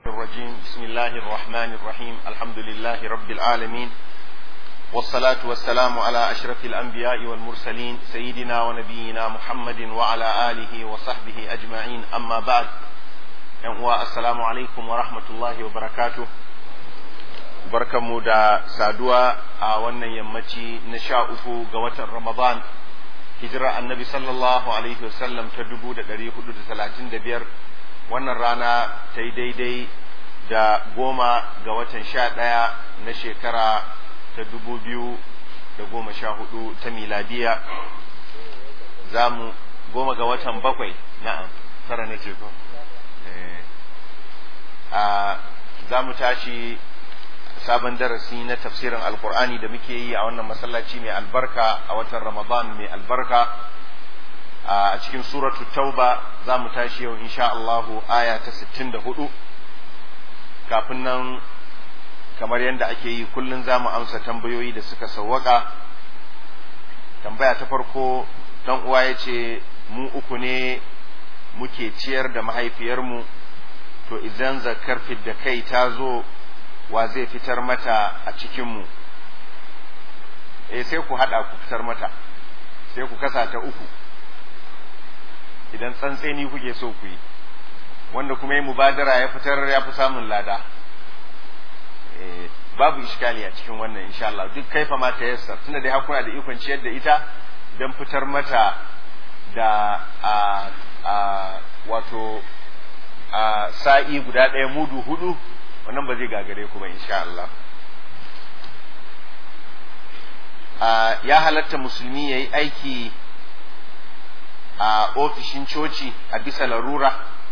الرجيم بسم الله الرحمن الرحيم الحمد لله رب العالمين والصلاة والسلام على أشرف الأنبياء والمرسلين سيدنا ونبينا محمد وعلى آله وصحبه أجمعين أما بعد السلام عليكم ورحمة الله وبركاته barkanmu da saduwa a wannan yammaci na sha uku ga watan Ramadan hijira annabi sallallahu alaihi wasallam ta dubu da ɗari hudu da talatin da biyar wannan rana ta yi daidai da goma ga watan sha ɗaya na shekara ta dubu biyu da goma sha hudu ta miladiya za mu goma ga watan bakwai na'am tara na ce ko za mu tashi sabon darasi na tafsirin alkur'ani da muke yi a wannan masallaci mai albarka a watan ramadan mai albarka a cikin suratu tauba za mu tashi yau insha Allahu aya ta 64 kafin nan kamar yadda ake yi kullum za mu amsa tambayoyi da suka sawwaka tambaya ta farko dan uwa ya ce mu uku ne muke ciyar da mahaifiyarmu to idan zakar da kai ta zo wa zai fitar mata a cikinmu eh sai ku haɗa ku fitar mata sai ku kasa ta uku idan tsantseni kuke so ku yi wanda kuma yi mubadara ya fitar ya fi samun lada babu iskali a cikin wannan insha Allah duk kaifa ma ta yassa tunda dai hakuna da ikon ciyar da ita don fitar mata da a a wato a sa'i guda ɗaya mudu hudu wannan ba zai gagare ku ba insha Allah ya halatta musulmi ya yi aiki a ofishin coci a bisa larura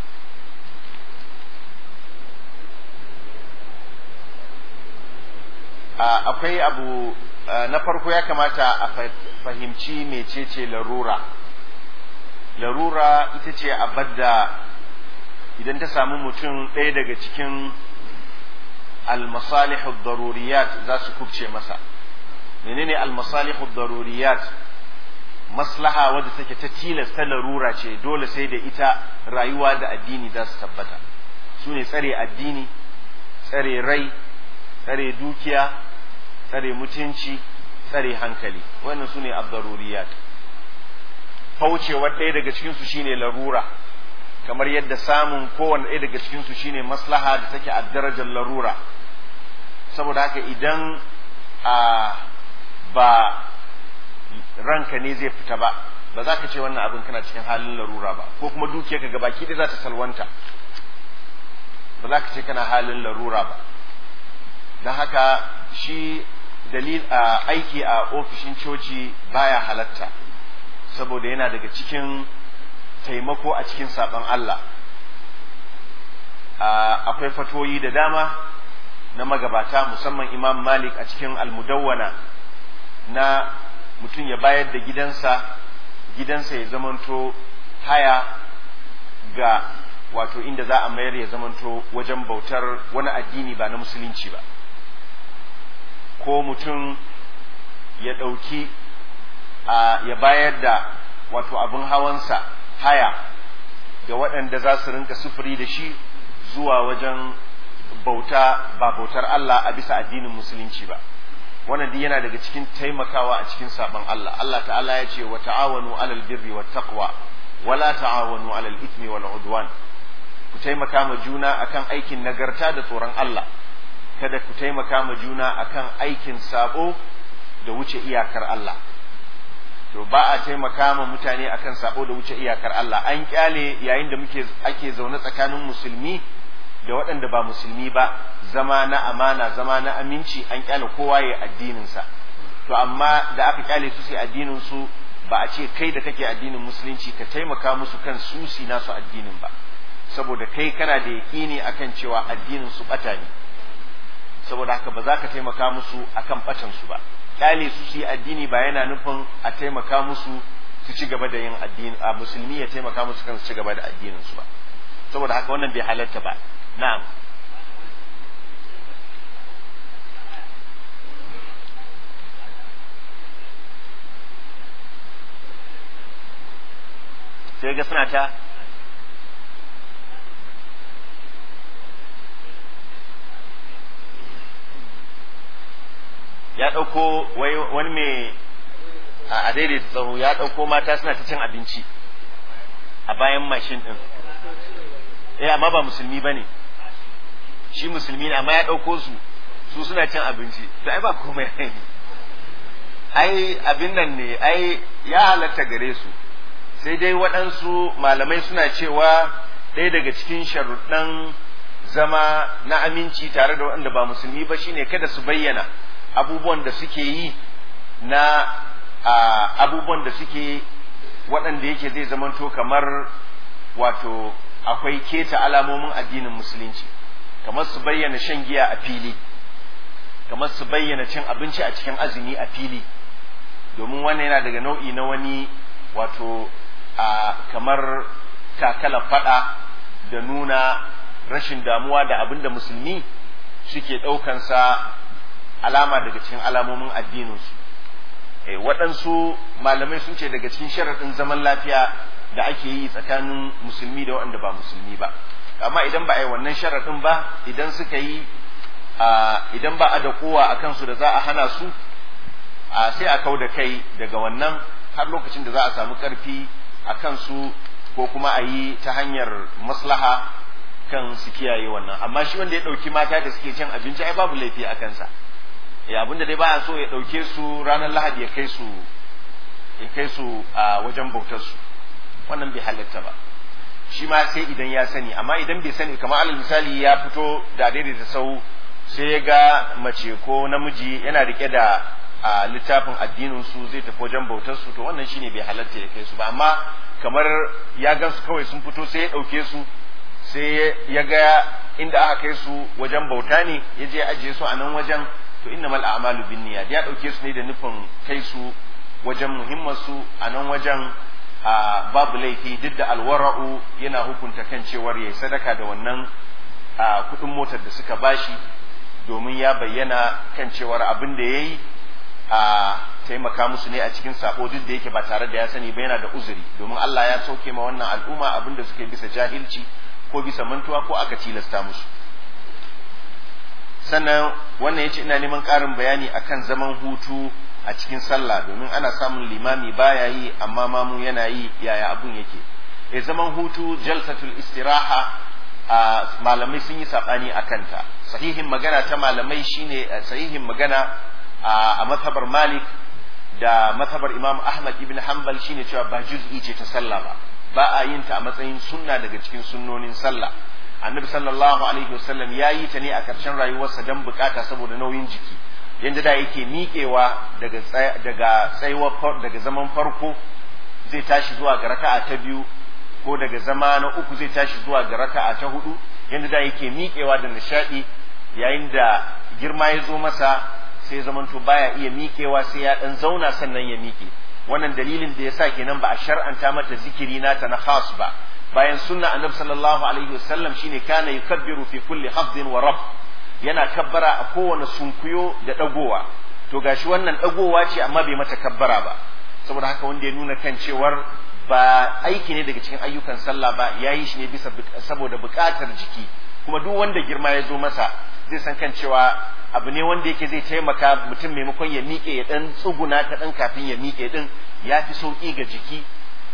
akwai abu na farko ya kamata a fahimci mecece larura larura ita ce abadda idan ta samu mutum ɗaya daga cikin المصالح الضروريات za su kubce masa menene المصالح الضروريات maslaha wadda take ta tilasta larura ce dole sai da ita rayuwa da addini za su tabbata su ne tsare addini tsare rai tsare dukiya tsare mutunci tsare hankali wannan su ne abdaruriyat faucewar ɗaya daga cikinsu shine larura kamar yadda samun kowane ɗaya daga cikinsu shine maslaha da take a darajar larura saboda haka idan a ba ranka ne zai fita ba ba za ka ce wannan abin kana cikin halin larura ba ko kuma dukiyarka ga baki ɗaya za ta salwanta ba za ka ce kana halin larura ba don haka shi dalil a aiki a ofishin coci baya halatta saboda yana daga cikin taimako a cikin saɓon Allah akwai fatoyi da dama na magabata musamman imam malik a cikin almudawwana na mutum ya bayar da gidansa gidansa ya zamanto haya ga wato inda za a mayar ya zamanto wajen bautar wani addini ba na musulunci ba ko mutum ya ɗauki ya bayar da wato abin hawansa haya ga waɗanda za su rinka sufuri da shi zuwa wajen bauta ba bautar Allah a bisa addinin musulunci ba wannan duk yana daga cikin taimakawa a cikin sabon Allah Allah ta'ala ya ce wa ta'awanu alal birri wat taqwa wa la ta'awanu alal ithmi wal udwan ku taimaka ma juna akan aikin nagarta da tsoron Allah kada ku taimaka ma juna akan aikin sabo da wuce iyakar Allah to ba a taimaka ma mutane akan sabo da wuce iyakar Allah an kyale yayin da muke ake zaune tsakanin musulmi da waɗanda ba musulmi ba zama na amana zama na aminci an kyale kowa ya addinin sa to amma da aka kyale su sai addinin su ba a ce kai da kake addinin musulunci ka taimaka musu kan su si nasu addinin ba saboda kai kana da yaƙini akan cewa addinin su bata ne saboda haka ba za ka taimaka musu akan batan su ba kyale su su yi addini ba yana nufin a taimaka musu su ci gaba da yin addini a musulmi ya taimaka musu kan su ci gaba da addinin su ba saboda haka wannan bai halatta ba na'am sai ga suna ta ɗauko wani mai a daidaita tsaro ya ɗauko mata suna ta cin abinci a bayan mashin ɗin eh amma ba musulmi ba ne shi musulmi ne amma ya ɗauko su su suna cin abinci to ai ba komai ai abin nan ne ai ya halatta gare su sai dai waɗansu malamai suna cewa ɗaya daga cikin sharuɗan zama na aminci tare da waɗanda ba musulmi ba shine kada su bayyana abubuwan da suke yi na abubuwan da suke waɗanda yake zai zamanto kamar wato akwai keta alamomin addinin musulunci kamar su bayyana shan giya a fili kamar su bayyana cin abinci a cikin azumi a fili domin wannan yana daga nau'i na wani wato a kamar takala fada da nuna rashin damuwa da abin da musulmi suke ɗaukansa alama daga cikin alamomin addininsu e, waɗansu malamai sun ce daga cikin sharaɗin zaman lafiya da ake yi tsakanin musulmi da waɗanda ba musulmi ba amma idan ba a yi wannan sharaɗin ba idan suka yi idan ba a da kowa a kansu da za a hana su sai a kau da kai daga wannan har lokacin da za a samu ƙarfi a kansu ko kuma a yi ta hanyar maslaha kan su kiyaye wannan amma shi wanda ya ɗauki mata da suke cin abinci ai babu laifi a kansa ya abin da dai ba a so ya ɗauke su ranar lahadi ya kai su ya kai su a wajen bautar su wannan bai halatta ba shi ma sai idan ya sani amma idan bai sani kamar alal misali ya fito da daidaita sau sai ya ga mace ko namiji yana rike da a littafin addinin su zai tafi wajen bautar su to wannan shine bai halatta ya kai su ba amma kamar ya gan su kawai sun fito sai ya ɗauke su sai ya ga inda aka kai su wajen bauta ne ya je ajiye su a nan wajen to innamal a'malu binniyat ya ɗauke su ne da nufin kai su wajen muhimmar su a nan wajen a babu laifi duk da alwara'u yana hukunta kan cewar yayi sadaka da wannan a kudin motar da suka bashi domin ya bayyana kan cewar abin da yayi a taimaka musu ne a cikin sako duk da yake ba tare da ya sani ba yana da uzuri domin Allah ya sauke ma wannan al'umma abin da suke bisa jahilci ko bisa mantuwa ko aka tilasta musu sannan wannan yace ina neman ƙarin bayani akan zaman hutu a cikin sallah domin ana samun limami baya yi amma mamu yana yi yaya abun yake e zaman hutu jalsatul istiraha a malamai sun yi sabani a kanta sahihin magana ta malamai shine sahihin magana a mazhabar malik da mazhabar imam ahmad ibn hanbal shine cewa ba juz'i ce ta sallah ba ba a yin ta a matsayin sunna daga cikin sunnonin sallah annabi sallallahu alaihi wasallam ya yi ta ne a ƙarshen rayuwarsa don bukata saboda nauyin jiki yanda da yake miƙewa daga daga tsayuwar daga zaman farko zai tashi zuwa ga raka'a ta biyu ko daga zama na uku zai tashi zuwa ga raka'a ta hudu yanda da yake miƙewa da nishadi yayin da girma ya zo masa sai zamanto baya iya miƙewa sai ya dan zauna sannan ya miƙe wannan dalilin da yasa kenan ba a shar'anta mata zikiri nata na khas ba bayan sunna annabi sallallahu alaihi wasallam shine kana yukabbiru fi kulli hafdin wa raf yana kabbara a kowane sunkuyo da dagowa to gashi wannan dagowa ce amma bai mata kabbara ba saboda haka wanda ya nuna kan cewar ba aiki ne daga cikin ayyukan sallah ba yayi shi ne bisa saboda buƙatar jiki kuma duk wanda girma ya zo masa zai san kan cewa abu ne wanda yake zai taimaka mutum maimakon ya miƙe ya dan tsuguna ta dan kafin ya miƙe din ya fi sauƙi ga jiki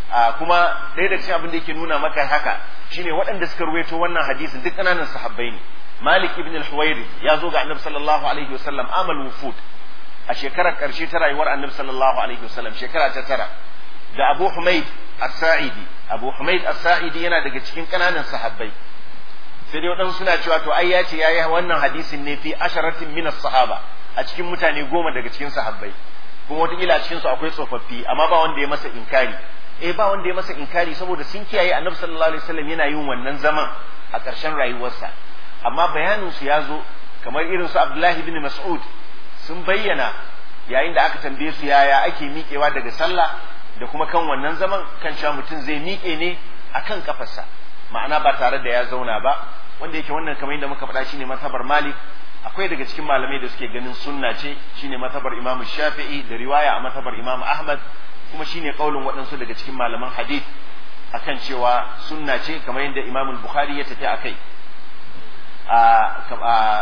kuma ɗaya da cikin abin da yake nuna maka haka shine waɗanda suka ruwaito wannan hadisin duk ƙananan sahabbai ne Malik ibn al-Huwairi ya zo ga Annabi sallallahu alaihi wasallam amal wufud a shekarar ƙarshe ta rayuwar Annabi sallallahu alaihi wasallam shekara ta tara da Abu Humaid as-Sa'idi Abu Humaid as-Sa'idi yana daga cikin ƙananan sahabbai sai dai waɗansu suna cewa to ai ya ce yayi wannan hadisin ne fi asharatin min sahaba a cikin mutane goma daga cikin sahabbai kuma wataƙila a cikinsu akwai tsofaffi amma ba wanda ya masa inkari eh ba wanda ya masa inkari saboda sun kiyaye annabi sallallahu alaihi wasallam yana yin wannan zaman a ƙarshen rayuwarsa amma bayanin su ya zo kamar irin su Abdullahi bin Mas'ud sun bayyana yayin da aka tambaye su yaya ake miƙewa daga sallah da kuma kan wannan zaman kan cewa mutum zai miƙe ne akan kafarsa ma'ana ba tare da ya zauna ba wanda yake wannan kamar yadda muka faɗa shine mazhabar Malik akwai daga cikin malamai da suke ganin sunna ce shine mazhabar Imam Shafi'i da riwaya a mazhabar Imam Ahmad kuma shine kaulin waɗansu daga cikin malaman hadith akan cewa sunna ce kamar yadda Imam Bukhari ya tafi akai a domin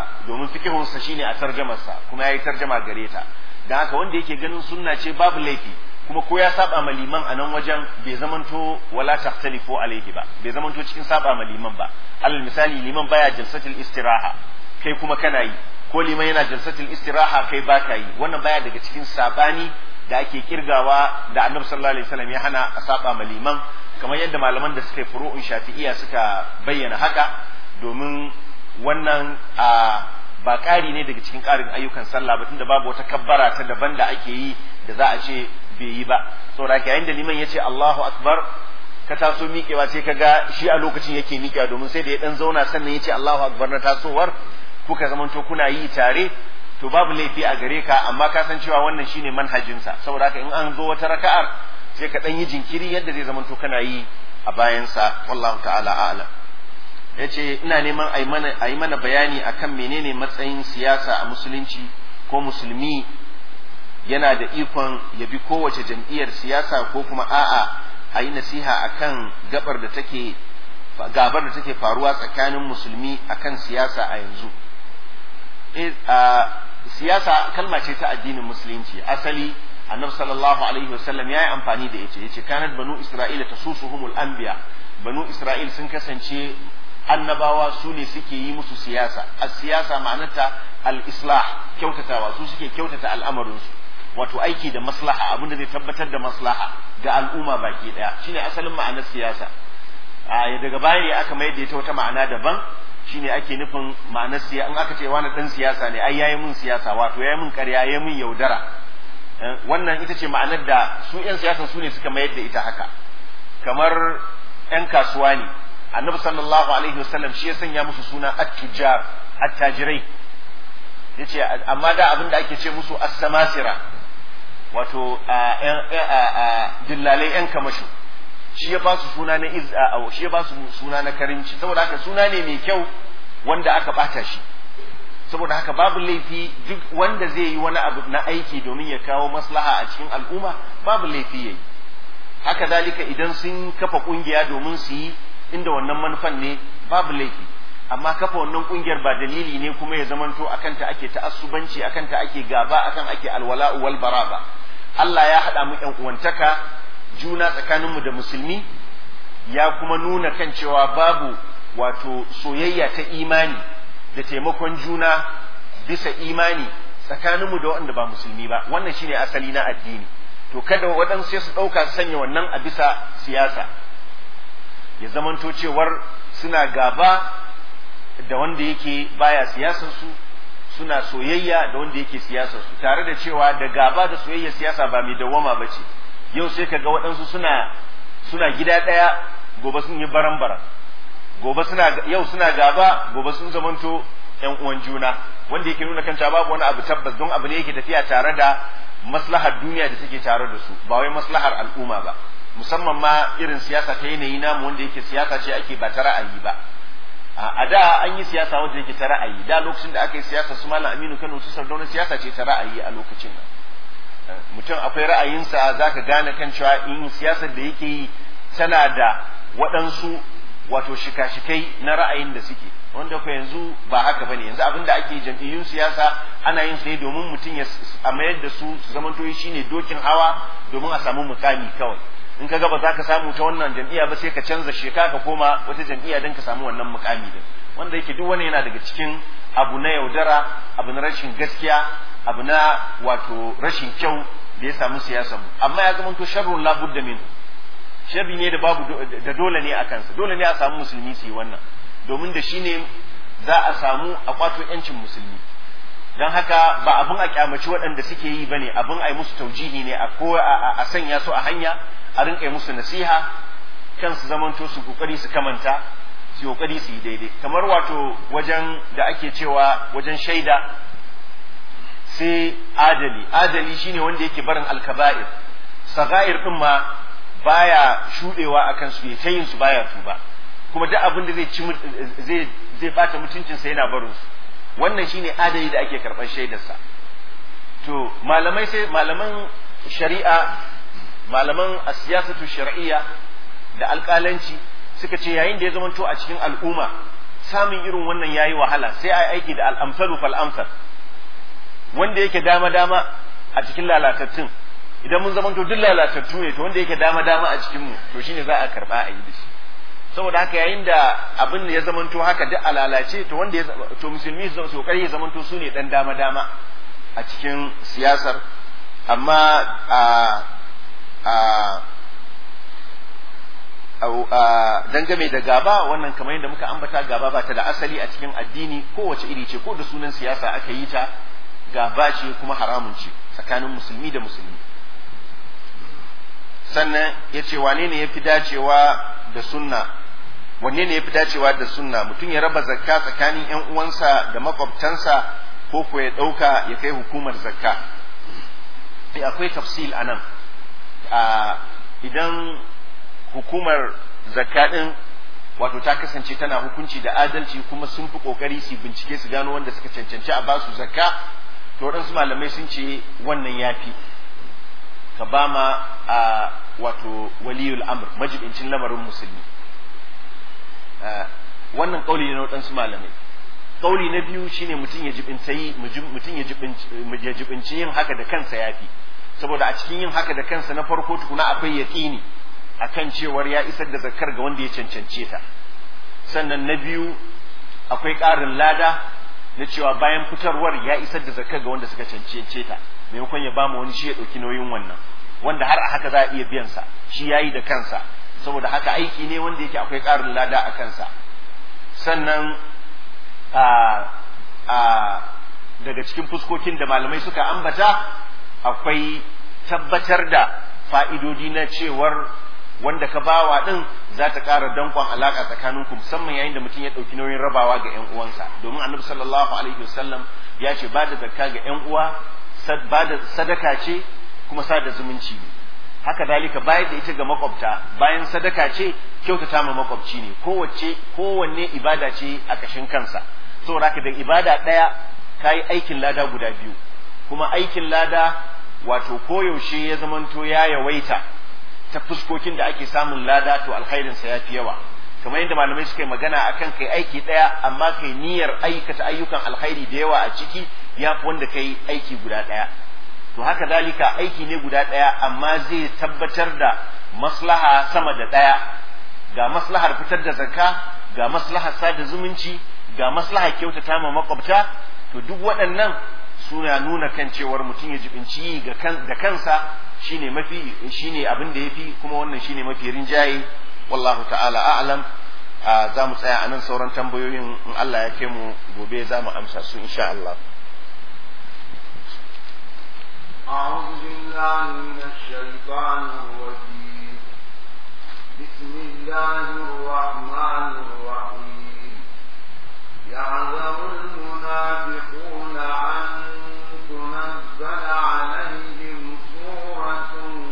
domin fikihunsa shine a tarjamarsa kuma ya yi tarjama gare ta da haka wanda yake ganin sunna ce babu laifi kuma ko ya saba ma liman a nan wajen bai zamanto wala tahtalifu alaihi ba bai zamanto cikin saba ma liman ba alal misali liman baya jalsatul istiraha kai kuma kana yi ko liman yana jalsatul istiraha kai baka yi wannan baya daga cikin sabani da ake kirgawa da annabi sallallahu alaihi wasallam ya hana a saba ma liman kamar yadda malaman da suka yi furu'un shafi'iyya suka bayyana haka domin wannan a ba ƙari ne daga cikin ƙarin ayyukan sallah ba tunda babu wata kabbara ta daban da ake yi da za a ce bai yi ba saboda yayin da liman ya ce Allahu akbar ka taso miƙewa sai ka ga shi a lokacin yake miƙewa domin sai da ya dan zauna sannan ya ce Allahu akbar na tasowar kuka zamanto kuna yi tare to babu laifi a gare ka amma ka san cewa wannan shine manhajinsa saboda haka in an zo wata raka'ar sai ka dan yi jinkiri yadda zai zamanto kana yi a bayansa wallahu ta'ala a'lam yace ina neman a mana a yi mana bayani akan menene matsayin siyasa a musulunci ko musulmi yana da ikon ya bi kowace jam'iyyar siyasa ko kuma a'a a yi nasiha akan gabar da take gabar da take faruwa tsakanin musulmi akan siyasa a yanzu siyasa kalma ce ta addinin musulunci asali annabi sallallahu alaihi wasallam ya yi amfani da ita yace kanat banu isra'ila tasusuhumul anbiya banu isra'il sun kasance annabawa su ne suke yi musu siyasa a siyasa ma'anarta al-islah kyautatawa su suke kyautata al'amarinsu wato aiki da maslaha abinda zai tabbatar da maslaha ga al'umma baki daya shine asalin ma'anar siyasa a daga baya ne aka mayar da ita wata ma'ana daban shine ake nufin ma'anar siyasa in aka ce wani dan siyasa ne ai yayi mun siyasa wato yayi mun ƙarya yayi mun yaudara wannan ita ce ma'anar da su 'yan siyasa su ne suka mayar da ita haka kamar 'yan kasuwa ne annabi sallallahu alaihi wasallam shi ya sanya musu suna at-tujjar at-tajirai yace amma da abin da ake ce musu as-samasira wato dillalai 'yan kamashu shi ya ba su suna na iz'a shi ya ba su suna na karimci saboda haka suna ne mai kyau wanda aka bata shi saboda haka babu laifi duk wanda zai yi wani abu na aiki domin ya kawo maslaha a cikin al'umma babu laifi yayi haka zalika idan sun kafa kungiya domin su yi inda wannan manufan ne babu laifi amma kafa wannan kungiyar ba dalili ne kuma ya zamanto akan ta ake ta'assubanci akan ta ake gaba akan ake alwala'u wal bara ba Allah ya haɗa mu ƴan uwantaka juna tsakaninmu da musulmi ya kuma nuna kan cewa babu wato soyayya ta imani da taimakon juna bisa imani tsakaninmu da waɗanda ba musulmi ba wannan shine asali na addini to kada waɗansu sai su ɗauka su sanya wannan a bisa siyasa ya zamanto cewar suna gaba da wanda yake baya siyasar su suna soyayya da wanda yake siyasar su tare da cewa da gaba da soyayya siyasa ba mai dawwama ba ce yau sai kaga waɗansu suna suna gida ɗaya gobe sun yi baran-baran gobe suna yau suna gaba gobe sun zamanto ƴan uwan juna wanda yake nuna kanta babu wani abu tabbas don abu ne yake tafiya tare da maslahar duniya da take tare da su ba wai maslahar al'umma ba musamman ma irin siyasa ta yanayi namu wanda yake siyasa ce ake ba ta ra'ayi ba a da an yi siyasa wanda yake ta ra'ayi da lokacin da aka yi siyasa su malam aminu kano su sardauna siyasa ce ta ra'ayi a lokacin nan mutum akwai ra'ayinsa za ka gane kan cewa in siyasar da yake yi tana da waɗansu wato shika-shikai na ra'ayin da suke wanda ko yanzu ba haka bane yanzu abin da ake jam'iyyun siyasa ana yin sai domin mutum ya a mayar da su su zamanto shine dokin hawa domin a samu mukami kawai in ka ga ba za ka samu ta wannan jam'iyya ba sai ka canza sheka ka koma wata jam'iyya don ka samu wannan mukami din wanda yake duk wani yana daga cikin abu na yaudara abu na rashin gaskiya abu na wato rashin kyau da ya samu siyasa mu amma ya zama to sharrun la budda min sharri ne da babu da dole ne a kansa dole ne a samu musulmi su yi wannan domin da shine za a samu a kwato yancin musulmi don haka ba abin a kyamaci waɗanda suke yi bane abin a yi musu taujihi ne a ko a sanya su a hanya a rinka yi musu nasiha kan su zamanto su kokari su kamanta su kokari su yi daidai kamar wato wajen da ake cewa wajen shaida sai adali adali shine wanda yake barin alkaba'ir sagair din ma baya shudewa akan su ta yin su baya tuba kuma duk abin da zai ci zai zai bata mutuncin sa yana barin su wannan shine adali da ake karɓar shaidarsa to malamai sai malaman shari'a malaman asiyasatu shar'iyya da alƙalanci suka ce yayin da ya zamanto a cikin al'umma samun irin wannan yayi wahala sai a aiki da al'amsalu fal amsal wanda yake dama dama a cikin lalatattun idan mun zamanto duk lalatattu ne to wanda yake dama dama a cikin mu to shine za a karba a yi da shi saboda haka yayin da abin da ya zamanto haka duk a lalace to wanda ya to musulmi su kokari ya zamanto su ne dan dama dama a cikin siyasar amma a a dangane da gaba wannan kamar yadda muka ambata gaba ba ta da asali a cikin addini kowace iri ce ko da sunan siyasa aka yi ta gaba ce kuma haramun ce tsakanin musulmi da musulmi sannan ya ce wane ne ya fi dacewa da sunna wanne ne ya fi dacewa da sunna mutum ya raba zakka tsakanin yan uwansa da makwabtansa ko ko ya ɗauka ya kai hukumar zakka akwai tafsil a nan idan hukumar zakka ɗin wato ta kasance tana hukunci da adalci kuma sun fi ƙoƙari su bincike su gano wanda suka cancanci a basu zakka to waɗansu malamai sun ce wannan ya fi ka ba ma a wato waliyul amr majibincin lamarin musulmi wannan ƙauli ne na waɗansu malamai ƙauli na biyu shine mutum ya jibinci mutum ya jibinci yin haka da kansa ya fi saboda a cikin yin haka da kansa na farko tukuna akwai yaƙini akan cewar ya isar da zakar ga wanda ya cancance ta sannan na biyu akwai ƙarin lada na cewa bayan fitarwar ya isar da zakar ga wanda suka cancance ta maimakon ya bama wani shi ya ɗauki nauyin wannan wanda har a haka za a iya biyan sa shi ya yi da kansa saboda haka aiki ne wanda yake akwai ƙarin lada a kansa sannan a a daga cikin fuskokin da malamai suka ambata akwai tabbatar da fa'idodi na cewar wanda ka bawa din za ta ƙara dankon alaƙa tsakaninku musamman yayin da mutum ya ɗauki nauyin rabawa ga ‘yan uwansa domin annabi sallallahu alaihi wasallam ya ce ba da zakka ga ‘yan uwa ba da sadaka ce kuma sada zumunci ne haka dalika bayar da ita ga makwabta bayan sadaka ce kyautata ma makwabci ne kowace kowanne ibada ce a kashin kansa saboda haka da ibada ɗaya ka yi aikin lada guda biyu kuma aikin lada wato koyaushe ya zamanto ya yawaita ta fuskokin da ake samun lada to alkhairinsa ya fi yawa kamar yadda malamai suka yi magana akan kai aiki ɗaya amma kai niyyar aikata ayyukan alkhairi da yawa a ciki ya fi wanda kai aiki guda ɗaya to haka dalika aiki ne guda ɗaya amma zai tabbatar da maslaha sama da ɗaya ga maslahar fitar da zakka ga maslahar sada zumunci ga maslahar kyautata ma makwabta to duk waɗannan suna nuna kan cewar mutum ya jibinci da kansa shine mafi shine abin da yafi kuma wannan shine mafi rinjaye wallahu ta'ala a'lam za mu tsaya anan sauran tambayoyin in Allah ya kai mu gobe za mu amsa su insha Allah أعوذ بالله من الشيطان الرجيم بسم الله الرحمن الرحيم يعذر المنافقون أن تنزل عليهم سورة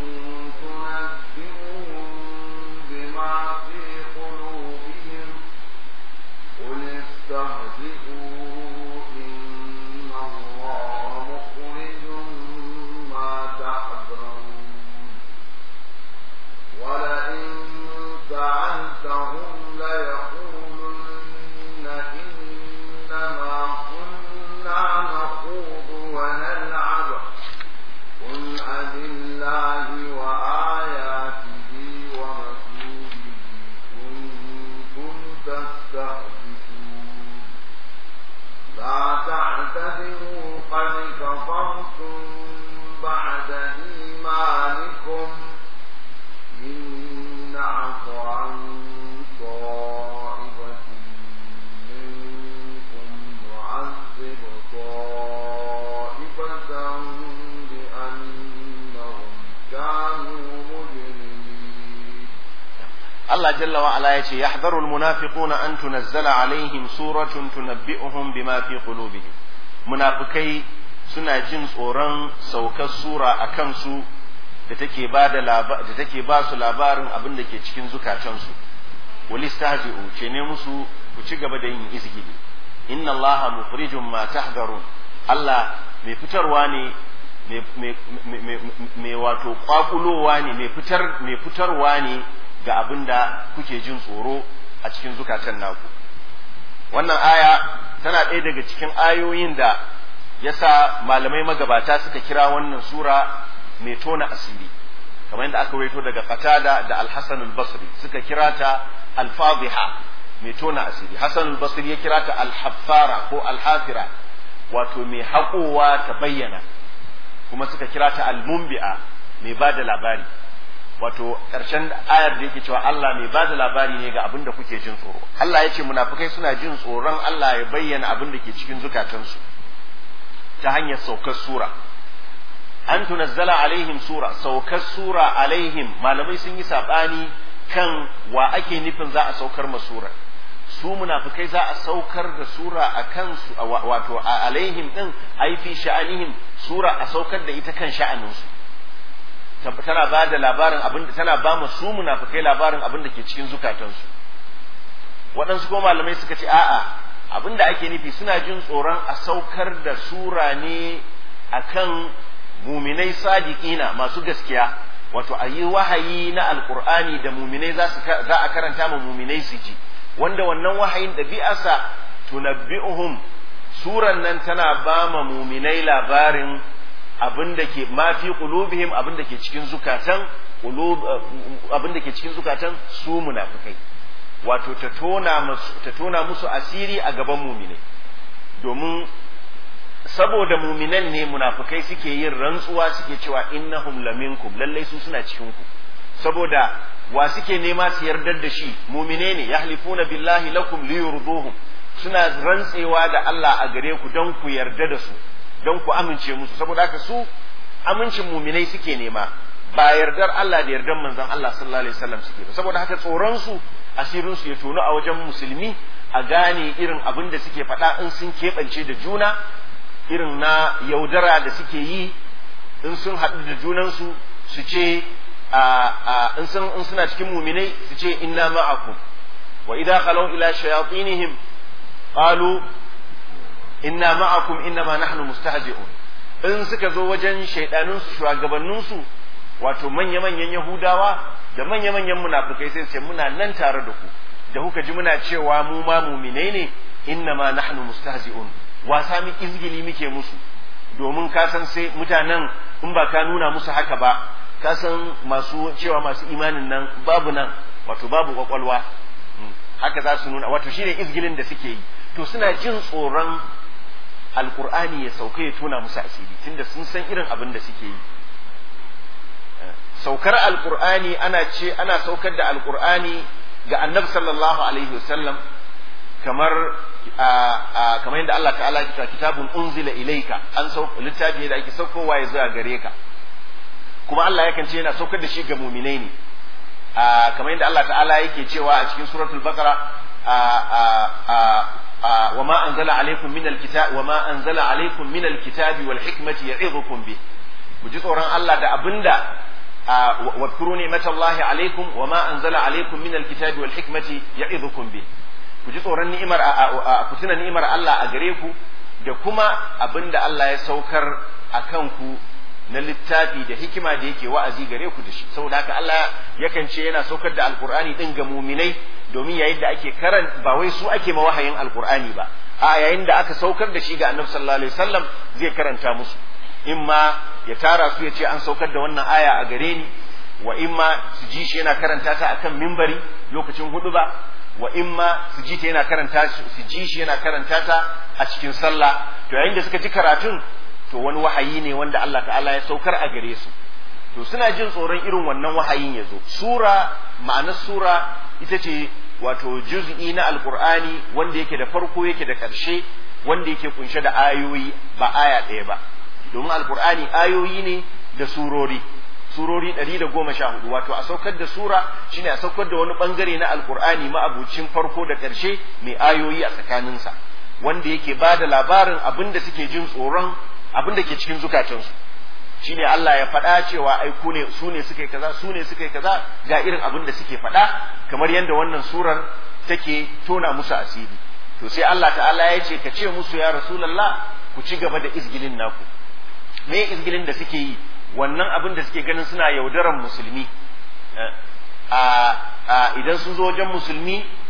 تنبئهم بما في قلوبهم قل استهزئوا إن الله مخرج ما تحذرون ولئن سألتهم ليقولن إنما كنا نخوض ونلعب قل أبالله وآياته ورسوله كنتم تستهزئون لا تعتذروا قد كفرتم بعد إيمانكم إن نعف عن طائفة منكم نعذب طائفة بأنهم كانوا مجرمين Allah jalla wa ala yace yahdharu almunafiquna an tunazzala alaihim suratun tunabbi'uhum bima fi qulubihim munafikai suna jin tsoron saukar sura a kansu da take ba da da take ba su labarin abin da ke cikin zukatansu walistahzi'u ce ne musu ku ci gaba da yin izgili inna allaha mukhrijum ma tahdharun Allah mai fitarwa ne mai wato kwakulowa ne mai fitar mai fitarwa ne ga abin da kuke jin tsoro a cikin zukatan naku wannan aya tana ɗaya daga cikin ayoyin da yasa malamai magabata suka kira wannan sura mai tona asiri kamar yadda aka waito daga qatada da al-hasan al-basri suka kira ta al-fadhiha mai tona asiri hasan al-basri ya kira ta al-haffara ko al-hafira wato mai haƙowa ta bayyana kuma suka kira ta al-mumbi'a mai ba da labari wato ƙarshen ayar da yake cewa Allah mai ba da labari ne ga abin da kuke jin tsoro Allah ya ce munafukai suna jin tsoron Allah ya bayyana abin da ke cikin zukatansu ta hanyar saukar sura an tunazzala alaihim sura saukar sura alaihim malamai sun yi saɓani kan wa ake nufin za a saukar ma sura su munafikai za a saukar da sura a kansu wato a alaihim din ai fi sha'anihim sura a saukar da ita kan sha'aninsu tana ba da labarin abin da tana ba mu su munafikai labarin abin da ke cikin zukatansu waɗansu kuma malamai suka ce a'a abin da ake nufi suna jin tsoron a saukar da sura ne akan muminai sadiqina masu gaskiya wato a yi wahayi na alkur'ani da muminai za a karanta ma muminai su ji wanda wannan wahayin ɗabi'arsa tunabbi'uhum suran nan tana ba ma muminai labarin abin da ke mafi qulubihim abin da ke cikin zukatan abin da ke cikin zukatan su munafikai wato ta tona musu ta tona musu asiri a gaban muminai domin saboda muminan ne munafikai suke yin rantsuwa suke cewa innahum laminkum lallai su suna cikin ku saboda wa suke nema su yardar da shi mumine ne yahlifuna billahi lakum liyurduhum suna rantsewa da Allah a gare ku don ku yarda da su don ku amince musu saboda haka su amincin muminai suke nema ba yardar Allah da yardar manzon Allah sallallahu alaihi wasallam suke ba saboda haka tsoron su asirin su ya tono a wajen musulmi a gane irin abin da suke faɗa in sun keɓance da juna irin na yaudara da suke yi in sun haɗu da junansu su ce in suna cikin muminai su ce inna ma'akum wa idza khalaw ila shayatinihim qalu inna ma'akum inna ma nahnu mustahzi'un in suka zo wajen shaidanun su shugabannin su wato manya manyan yahudawa da manya manyan munafikai sai su ce muna nan tare da ku da kuka ji muna cewa mu ma muminai ne inna ma nahnu mustahzi'un wasa mi izgili muke musu domin ka san sai mutanen in ba ka nuna musu haka ba ka san masu cewa masu imanin nan babu nan wato babu kwakwalwa haka za su nuna wato shine izgilin da suke yi to suna jin tsoron alkur'ani ya sauka ya tona musu asiri tunda sun san irin abin da suke yi saukar alkur'ani ana ce ana saukar da alkur'ani ga annabi sallallahu alaihi wasallam kamar kamar yadda Allah ta'ala ya kira kitabun unzila ilaika an sauka littafi ne da ake saukowa ya zuwa gare ka kuma Allah yakan ce yana saukar da shi ga muminai ne kamar yadda Allah ta'ala yake cewa a cikin suratul baqara wa ma anzala alaikum min alkitab wa ma anzala alaikum min alkitabi wal hikmati ya'idukum bi ku ji tsoron Allah da abinda واذكروا نعمة الله عليكم وما أنزل عليكم من الكتاب والحكمة يعظكم به ku ji tsoron ni'imar ku tuna ni'imar Allah a gare ku da kuma abin da Allah ya saukar a kanku na littafi da hikima da yake wa'azi gare ku da shi saboda haka Allah yakan ce yana saukar da alkur'ani din ga muminai domin yayin da ake karan ba wai su ake ma wahayin alkur'ani ba a yayin da aka saukar da shi ga annabi sallallahu alaihi wasallam zai karanta musu in ma ya tara su ya ce an saukar da wannan aya a gare ni wa in ma su ji shi yana karanta ta akan mimbari lokacin hudu ba wa in ma su ji ta yana karanta su ji shi yana karanta ta a cikin sallah to yayin da suka ji karatun to wani wahayi ne wanda Allah ta'ala ya saukar a gare su to suna jin tsoron irin wannan wahayin ya zo sura ma'anar sura ita ce wato juz'i na alqur'ani wanda yake da farko yake da ƙarshe wanda yake kunshe da ayoyi ba aya ɗaya ba domin alqur'ani ayoyi ne da surori surori ɗari da goma sha hudu wato a saukar da sura shine a saukar da wani bangare na alkur'ani ma'abucin farko da ƙarshe mai ayoyi a tsakaninsa wanda yake ba da labarin abin da suke jin tsoron abin da ke cikin zukatansu shine Allah ya faɗa cewa ai ku ne su ne suka yi kaza su ne suka yi kaza ga irin abin da suke faɗa kamar yadda wannan surar take tona musu asiri to sai Allah ta'ala ya ce ka ce musu ya rasulullah ku ci gaba da izgilin naku me izgilin da suke yi wannan abin da suke ganin suna yaudaran musulmi a idan sun zo wajen musulmi